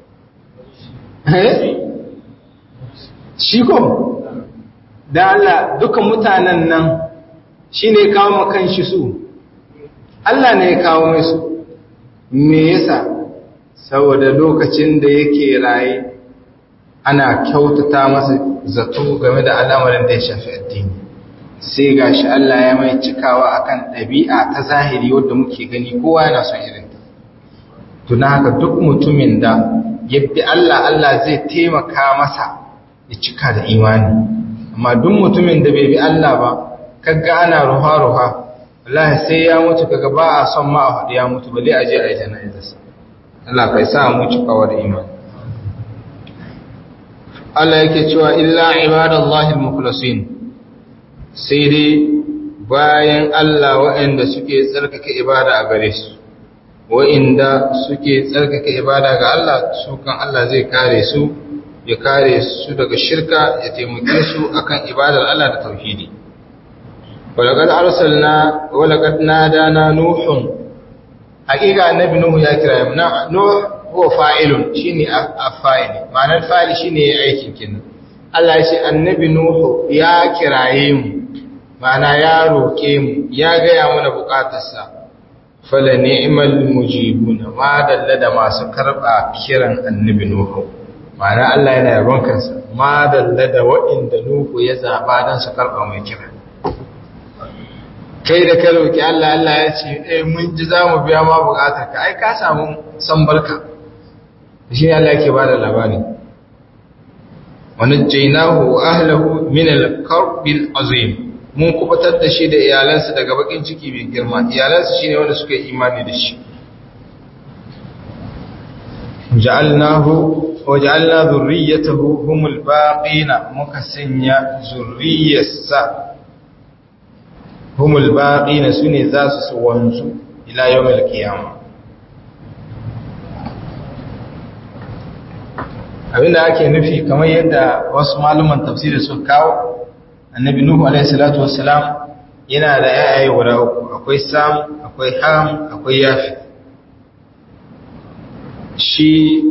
shi ko da Allah duka mutanen nan shi ne kawo makan shi su Allah ne ya kawo mai su me yasa saboda lokacin da yake raye ana kyautata masa zato game da al'amarin da ya shafi addini sai gashi Allah ya mai cikawa akan ɗabi'a ta zahiri wadda muke gani kowa yana son irin ta tuna haka duk mutumin da yadda Allah Allah zai taimaka masa ya cika da imani amma duk mutumin da bai bi Allah ba kaga ana ruha-ruha wallahi sai ya mutu kaga ba a son ma a faɗi ya mutu bale a je a yi jana'izarsa Allah kai sa mu cikawa da imani Allah yake cewa illa ibadallahi al-mukhlasin sai dai bayan Allah waɗanda suke tsarkake ibada a gare su waɗanda suke tsarkake ibada ga Allah su kan Allah zai kare su ya kare su daga shirka ya taimake su akan ibadar Allah da tauhidi walaqad arsalna walaqad nadana nuhun haqiqa annabi nuhu ya kira mu nuh huwa fa'ilun shine afa'il ma'anar fa'il shine aikin kin Allah ya ce annabi nuhu ya kiraye mu ma'ana ya roke mu ya ga ya mana bukatarsa fala ni'mal mujibuna ma dalla da masu karba kiran annabi nuhu ma'ana Allah yana yabon kansa ma dalla da wa'inda nuhu ya zaba dan su karba mai kira kai da ka roki Allah Allah ya ce eh mun ji za mu biya ma bukatar ka ai ka samu san barka shi ne Allah yake bada labari wa najjaynahu wa ahlihi min al-karbil azim mun kubatar da shi da iyalansa daga bakin ciki mai girma iyalansa shine wanda suka yi imani da shi ja'alnahu wa ja'alna dhurriyyatahu humul baqina muka sanya zurriyarsa humul baqina sune za su wanzu ila yawmil qiyamah abinda ake nufi kamar yadda wasu malaman tafsiri suka kawo annabi nuhu alaihi salatu wassalam yana da yayaye guda uku akwai sam akwai ham akwai yafi shi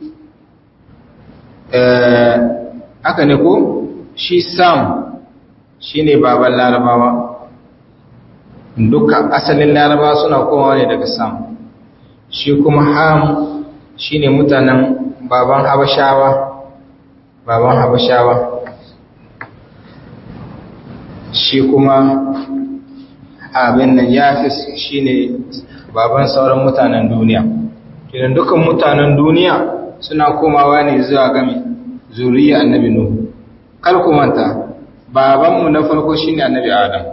aka ne ko shi sam shine baban larabawa duka asalin larabawa suna komawa ne daga sam shi kuma ham shine mutanen baban habashawa baban habashawa shi kuma abin nan ya fi shi ne baban sauran mutanen duniya kidan dukan mutanen duniya suna komawa ne zuwa game zuriya annabi nuhu kar ku manta babanmu na farko shine annabi adam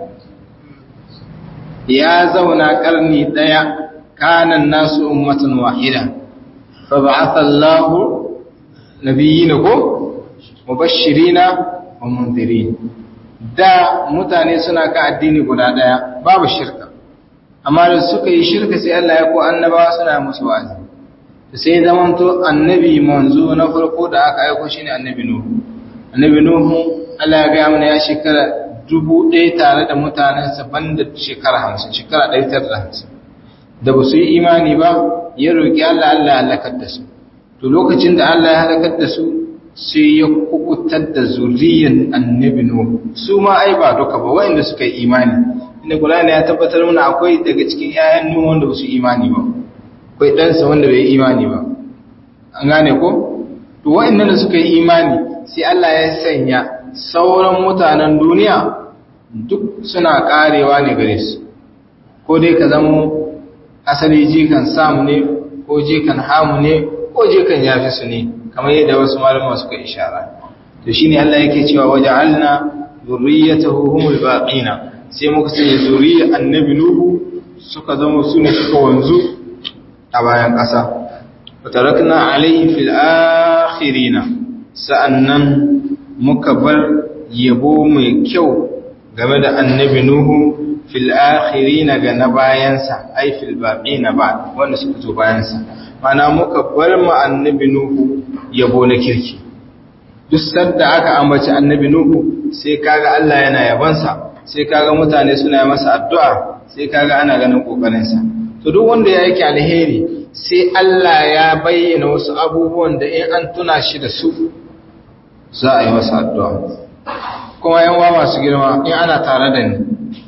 ya zauna karni daya kanan nasu ummatan wahida fa ba'atha Allahu nabiyina ko mubashirina wa mundirin da mutane suna ka addini guda daya babu shirka amma da suka yi shirka sai Allah ya ko annabawa suna musu wa'azi sai zamanto annabi manzo na farko da aka aiko shine annabi nuhu annabi nuhu Allah ya ga mana ya shekara dubu ɗaya tare da mutanensa banda shekara hamsin shekara ɗari tara da hamsin da ba su yi imani ba ya roƙi Allah Allah ya halakar da su to lokacin da Allah ya halakar da su sai ya kubutar da zuriyan annabi Nuhu su ma ai ba duka ba waɗanda suka yi imani inda Qur'ani ya tabbatar mana akwai daga cikin ƴaƴan Nuhu wanda ba su imani ba akwai ɗansa wanda bai yi imani ba an gane ko to waɗannan da suka yi imani sai Allah ya sanya sauran mutanen duniya duk suna karewa ne gare su ko dai ka zama asali jikan samu ne ko jikan hamu ne ko jikan yafi su ne kamar yadda wasu malama suka ishara to shine Allah yake cewa waja'alna zurriyyatahu humul baqina sai muka sanya zuriyar annabi nuhu suka zama su ne suka wanzu a bayan ƙasa watarakna alayhi fil akhirina sa'annan muka bar yabo mai kyau game da annabi nuhu fil akhirina ga na bayansa ai fil baqina ba wanda suka zo bayansa mana muka bar mu annabi nuhu yabo na kirki duk sanda aka ambaci annabi nuhu sai kaga Allah yana yabansa sai kaga mutane suna masa addu'a sai kaga ana ganin kokarin sa to duk wanda ya yake alheri sai Allah ya bayyana wasu abubuwan da in an tuna shi da su za a yi masa addu'a kuma yan wa masu girma in ana tare da ni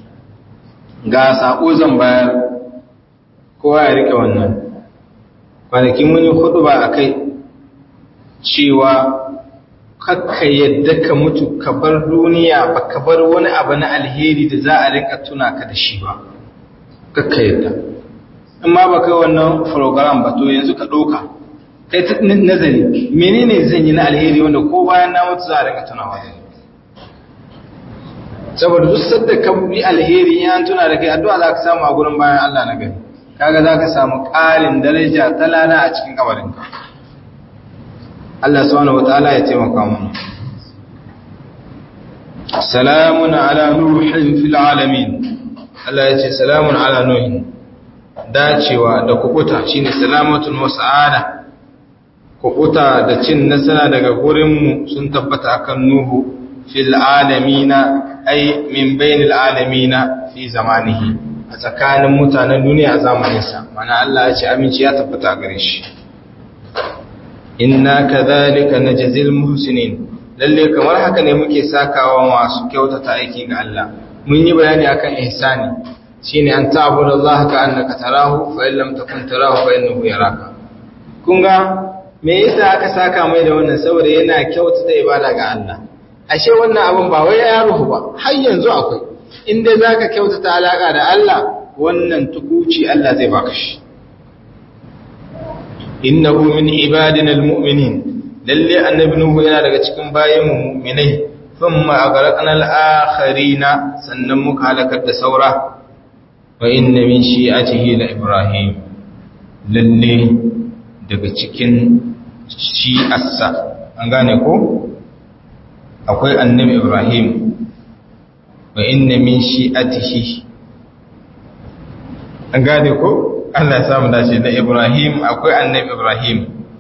ga sako zan bayar kowa ya rike wannan kwanakin mun yi hudu ba a kai cewa kakka yadda ka mutu ka bar duniya ba ka bar wani abu na alheri da za a rika tuna ka da shi ba kakka yadda in ma ba kai wannan program ba to yanzu ka ɗauka kai ta nazari menene zan yi na alheri wanda ko bayan na mutu za a rika tunawa da saboda duk sadda ka bi alheri ya tuna da kai addu'a za ka samu a gurin bayan Allah na gani kaga za ka samu ƙarin daraja ta lana a cikin kabarinka Allah subhanahu wataala ya taimaka mana salamun ala nuhin fil alamin Allah ya ce salamun ala nuhin dacewa da kukuta shine salamatun wa sa'ada kukuta da cin nasara daga gurinmu sun tabbata akan nuhu fil alamina ay min bainil alamina fi zamanihi a tsakanin mutanen duniya a zamaninsa mana Allah ya ce aminci ya tabbata gare shi inna kadhalika najzil muhsinin lalle kamar haka ne muke sakawa masu kyautata aiki ga Allah mun yi bayani akan ihsani shine an ta'budu Allah ka annaka tarahu fa in lam takun tarahu fa innahu yaraka kun ga me yasa aka saka mai da wannan saboda yana kyautata ibada ga Allah ashe wannan abun ba wai ya ruhu ba har yanzu akwai inda zaka kyautata alaka da Allah wannan tukuci Allah zai baka shi innahu min ibadina almu'minin lalle annabi nuhu yana daga cikin bayin mu'minai thumma aghraqna al-akharina sannan muka halakar da saura wa inna min shi'atihi la ibrahim lalle daga cikin shi'arsa an gane ko akwai annabi ibrahim wa inna min shi'atihi an gane ko Allah ya samu dace da ibrahim akwai annabi ibrahim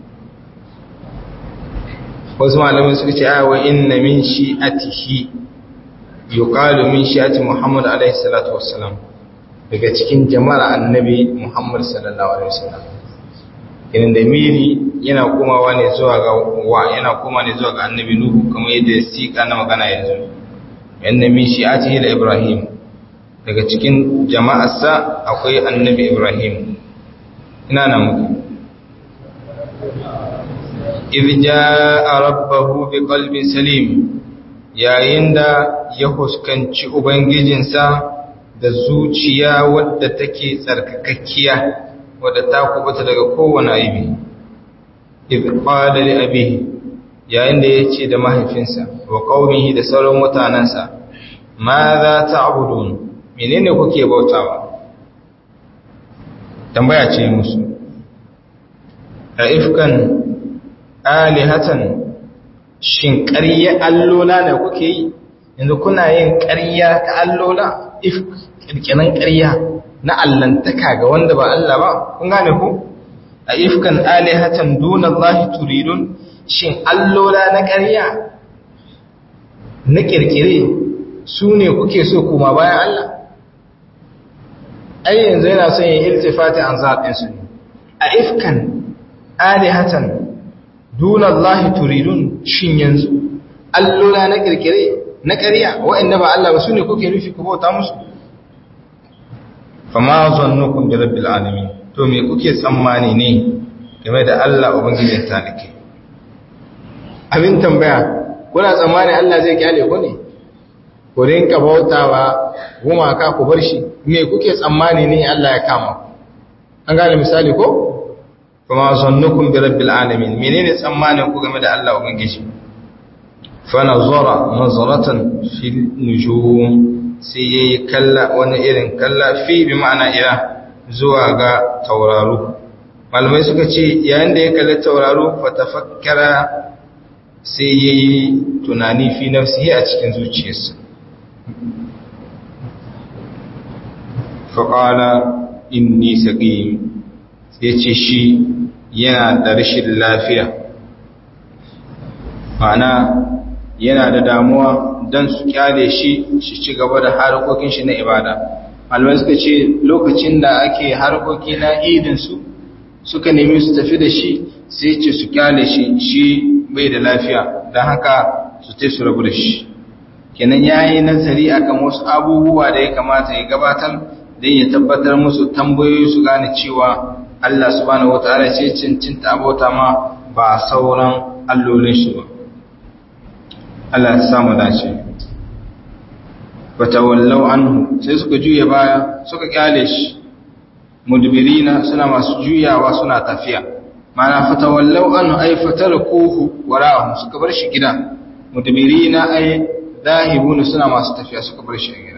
wasu malamai suka ce wa inna min shi'atihi yuqalu min shi'ati muhammad alaihi salatu wassalam daga cikin jama'ar annabi muhammad sallallahu alaihi wasallam irin da miri yana komawa ne zuwa ga wa yana koma ne zuwa ga annabi nuhu kamar yadda sika na magana yanzu yanna min shi'atihi da ibrahim daga cikin jama'arsa akwai annabi ibrahim ina nan muke idh jaa rabbahu biqalbin salim yayin da ya huskanci ubangijinsa da zuciya wadda take tsarkakakkiya wadda ta kubuta daga kowane aibi idh qala li abihi yayin da yace da mahaifinsa wa qaumihi da sauran mutanansa ma za ta'budun menene kuke bautawa tambaya ce musu a ifkan alihatan shin ƙarya allola ne kuke yi yanzu kuna yin ƙarya ta allola if ƙirƙinan ƙarya na allantaka ga wanda ba Allah ba kun gane ku a ifkan alihatan duna Allah turidun shin allola na ƙarya na ƙirƙire su ne kuke so kuma bayan Allah ai yanzu yana son yin iltifati an zaɓinsu ne a ifkan alihatan duna Allah turidun shin yanzu allola na kirkire na ƙarya waɗanda ba Allah ba su ne kuke nufi ku bauta musu fama zannukum bi rabbil alamin to me kuke tsammani ne game da Allah ubangijin talike abin tambaya kuna tsammani Allah zai kyale ku ne ku rinka bautawa gumaka ku bar shi me kuke tsammani ne Allah ya kama an gane misali ko kuma zannukum bi rabbil alamin menene tsammanin ku game da Allah ubangiji fa nazara nazaratan fil nujum sai yayi kalla wani irin kalla fi bi ma'ana ila zuwa ga tauraro malamai suka ce yayin da ya kalli tauraro fa tafakkara sai yayi tunani fi nafsihi a cikin zuciyarsa fa qala inni saqim sai ce shi yana da rashin lafiya ma'ana yana da damuwa don su kyale shi shi ci gaba da harkokin shi na ibada malamai suka ce lokacin da ake harkoki na idinsu suka nemi su tafi da shi sai ce su kyale shi shi bai da lafiya don haka su te su rabu da shi kenan ya yi nazari akan wasu abubuwa da ya kamata ya gabatar don ya tabbatar musu tambayoyi su gane cewa Allah subhanahu wataala ce cincinta abota ma ba sauran allolin shi ba Allah ya samu dace fatawallau anhu sai suka juya baya suka kyale shi mudbirina suna masu juyawa suna tafiya mana fatawallau anhu ay fatarakuhu wara'ahum suka bar shi gida mudbirina ay dahibuna suna masu tafiya suka bar shi gida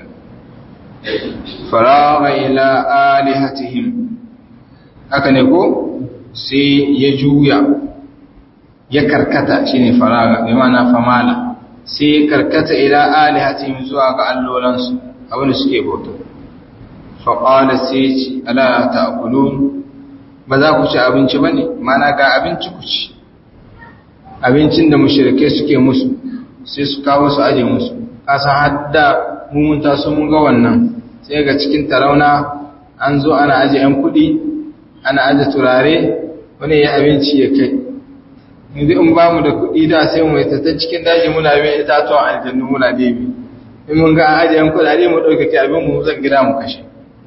faraga ila alihatihim haka ne ko sai ya juya ya karkata shine faraga bi ma'ana famala sai ya karkata ila alihatihim zuwa ga allolansu abinda suke bauta fa qala sai ci ala ta'kulun ba za ku ci abinci bane mana ga abinci ku ci abincin da mushrike suke musu sai su kawo su aje musu kasa hadda mun taso mun ga wannan sai ga cikin tarauna an zo ana aje yan kuɗi ana aje turare wani ya abinci ya kai yanzu in ba mu da kuɗi da sai mu ta ta cikin daji muna bin itatuwan aljannu muna debi in mun ga an aje yan kuɗaɗe mu ɗaukake abin mu zan gida mu kashe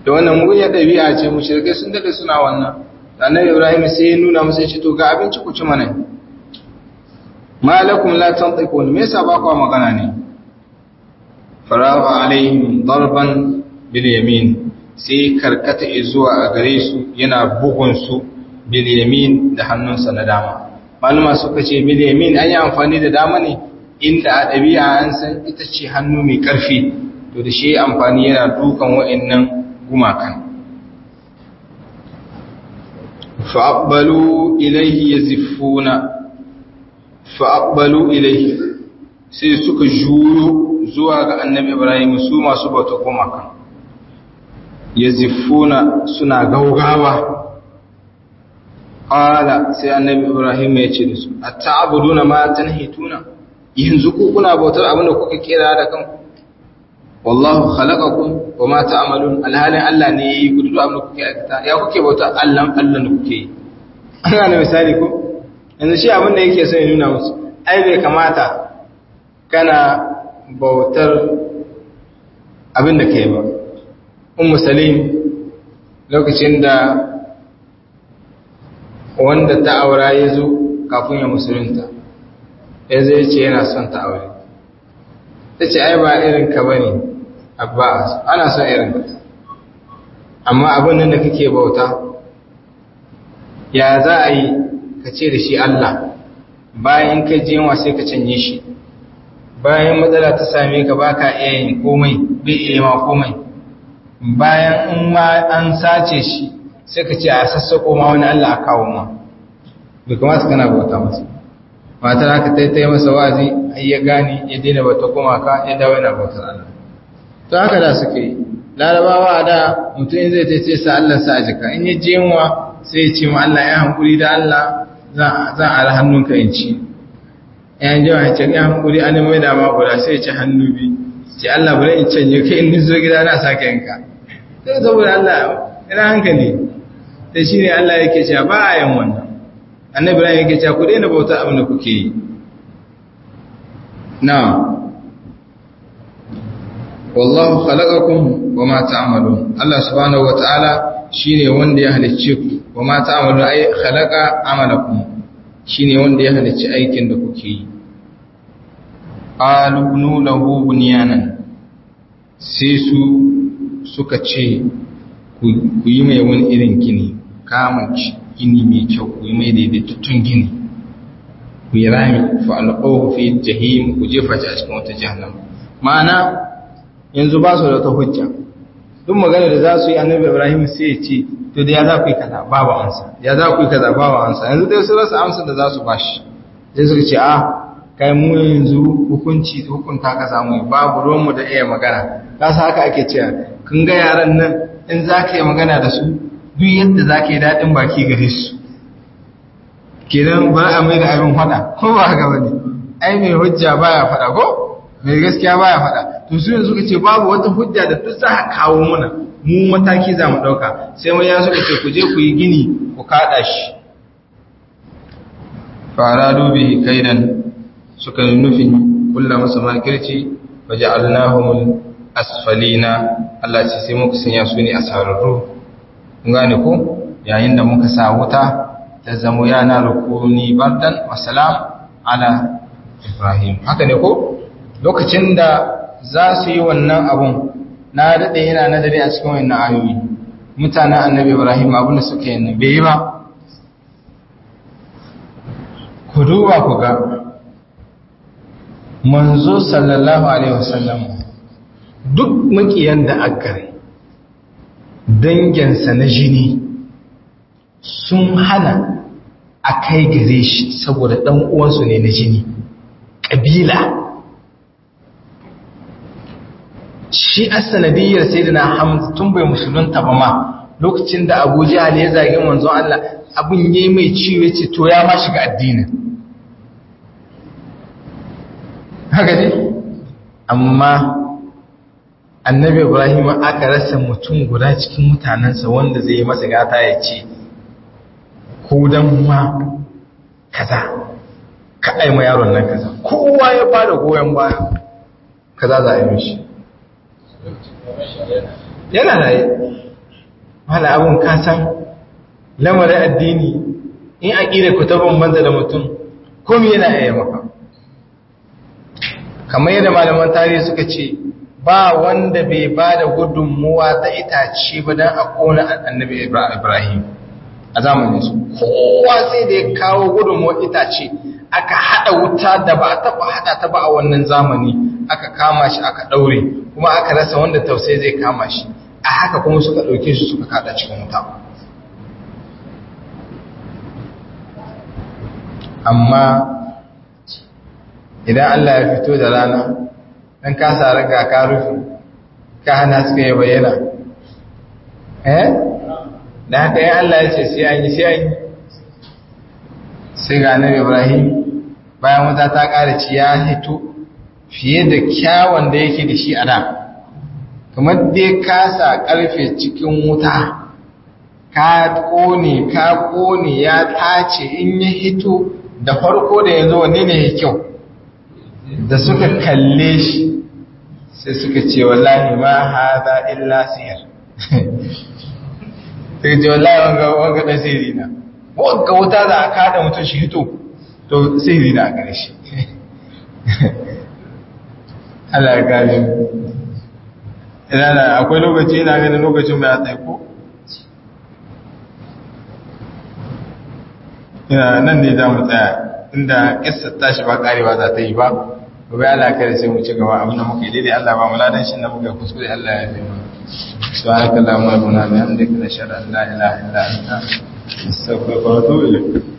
da wannan mugunyar ɗabi'a ce mushrikai sun dade suna wannan annabi ibrahim sai ya nuna musu ce to ga abinci ku ci mana malakum la tantiqun me yasa ba ku magana ne farawa alaihim darban bil yamin sai karkata zuwa a gare su yana bugun su bil yamin da hannunsa na dama maluma suka ce bil yamin an yi amfani da dama ne inda a ɗabi'a an san ita ce hannu mai ƙarfi to da shi amfani yana dukan wa'annan gumakan fa'abbalu ilaihi yaziffuna fa'abbalu ilaihi sai suka juyo zuwa ga annabi ibrahim su masu bauta gumakan yaziffuna suna gaugawa qala sai annabi ibrahim ya ce da su ata'buduna ma tanhituna yanzu ku kuna bautar abin da kuka kera da kanku wallahu khalaqakum wa ma ta'malun alhalin Allah ne yayi ku duk abin da kuke aikata ya kuke bautar Allah Allah ne kuke yi ana da misali ko yanzu shi abin da yake so ya nuna musu ai bai kamata kana bautar abin da kai ba ummu salim lokacin da wanda ta aura ya zo kafin ya musulunta ya zai ce yana son ta aure ta ce ai ba irin ka bane abbas ana son irin ka amma abin nan da kake bauta ya za a yi ka ce da shi Allah bayan ka je wa sai ka canye shi bayan matsala ta same ka baka iya yin komai bai iya ma komai bayan in ma an sace shi sai ka ce a sassako ma wani Allah a kawo ma bai kamata kana bauta masa matar haka ta yi masa wazi ai ya gane ya daina bauta gumaka ya dawo yana bautar Allah to haka da suke yi larabawa da mutum in zai tace sa Allah sa a jika in ya je yunwa sai ya ce ma Allah ya hankuri da Allah zan ara hannunka in ci ya ji wa ce ya hankuri an mai da ma guda sai ya ci hannu bi ce Allah bari in canje kai in zo gida na sake yanka sai saboda Allah ina hankali sai shine Allah yake cewa ba a yin wannan annabi Ibrahim yake cewa ku daina bauta abin da kuke yi na wallahu khalaqakum wama ta'malun Allah subhanahu wataala shine wanda ya halicce ku wama ta'malun ay khalaqa amalakum shine wanda ya halicci aikin da kuke yi qalu lahu bunyanan sai su suka ce ku yi mai wani irin gini kamanci gini mai kyau ku yi mai daidaitattun gini ku yi rami fa'alƙohu fi jahim ku jefa shi a cikin wata jahannama ma'ana yanzu ba su da wata hujja duk magana da za su yi annabi ibrahim sai ya ce to da ya za ku yi kaza babu ansa ya za ku yi kaza babu ansa yanzu dai su rasa amsa da za su bashi sai suka ce a kai mu yanzu hukunci hukunta ka samu babu ruwanmu da iya magana ka sa haka ake cewa kun ga yaran nan in za ka yi magana da su duk yadda za ka yi daɗin baki gare su kenan ba a mai da abin faɗa ko ba haka ba ne ai mai hujja baya faɗa ko mai gaskiya baya faɗa to su yanzu suka ce babu wata hujja da duk za a kawo mana mu mataki za mu ɗauka sai mai ya suka ce ku je ku yi gini ku kaɗa shi fara dubi kaidan suka yi nufin kulla masa makirci waje allahumul asfalina Allah ce sai muka sanya su ne a sararru gane ko yayin da muka sa wuta ta zamo yana rukuni bardan wasalam ala ibrahim haka ne ko lokacin da za su yi wannan abun na daɗe yana nadari a cikin wannan ayoyi mutanen annabi ibrahim abin da suka yi bai yi ba ku duba ku ga manzo sallallahu alaihi wasallam duk makiyan da akare danginsa na jini sun hana a kai gare shi saboda ɗan uwansu ne na jini ƙabila shi a sanadiyyar sai da na hamza tun bai musulunta ba ma lokacin da abu jihar ya zagi manzon Allah abin yi mai ciwo ce to ya ma shiga addinin haka ne amma annabi ibrahim aka rasa mutum guda cikin mutanensa wanda zai yi masa gata ya ce ko dan ma kaza ka aima yaron nan kaza kowa ya bada goyon baya kaza za a yi mishi yana da yi mala abun kasan lamarin addini in aƙida ku ta bambanta da mutum komi yana iya maka kamar yadda malaman tarihi suka ce ba wanda bai ba da gudunmuwa ta itace ba don a kona annabi ibrahim a zamanin su kowa sai da ya kawo gudunmuwa itace aka haɗa wuta da ba a taɓa haɗa ta ba a wannan zamani aka kama shi aka ɗaure kuma aka rasa wanda tausayi zai kama shi a haka kuma suka ɗauke shi suka kaɗa cikin wuta amma idan Allah ya fito da rana dan ka sa raga ka rufe ka hana suka yi bayyana eh da haka yin Allah ya ce sai an yi sai an yi sai ga annabi Ibrahim bayan wata ta ƙara ci ya hito fiye da kyawun da yake da shi a da kamar dai ka sa ƙarfe cikin wuta ka ƙone ka ƙone ya tace in ya hito da farko da yanzu wanne ne ya kyau da suka kalle shi sai suka ce wallahi ma haza illa sihir sai ce wallahi wanga wanga dan sihiri na wanga wuta da aka hada mutum shi hito to sihiri na gare shi Allah ya gane ina da akwai lokaci ina ganin lokacin bai tsaye ko ina nan ne za mu tsaya inda kissa tashi ba karewa za ta yi ba gobe Allah kare sai mu ci gaba abin da muke daidai Allah ba mu ladan shi na muka kuskure Allah ya yi subhanakallahumma wa bihamdika nashhadu an la ilaha illa anta astaghfiruka wa atubu ilayk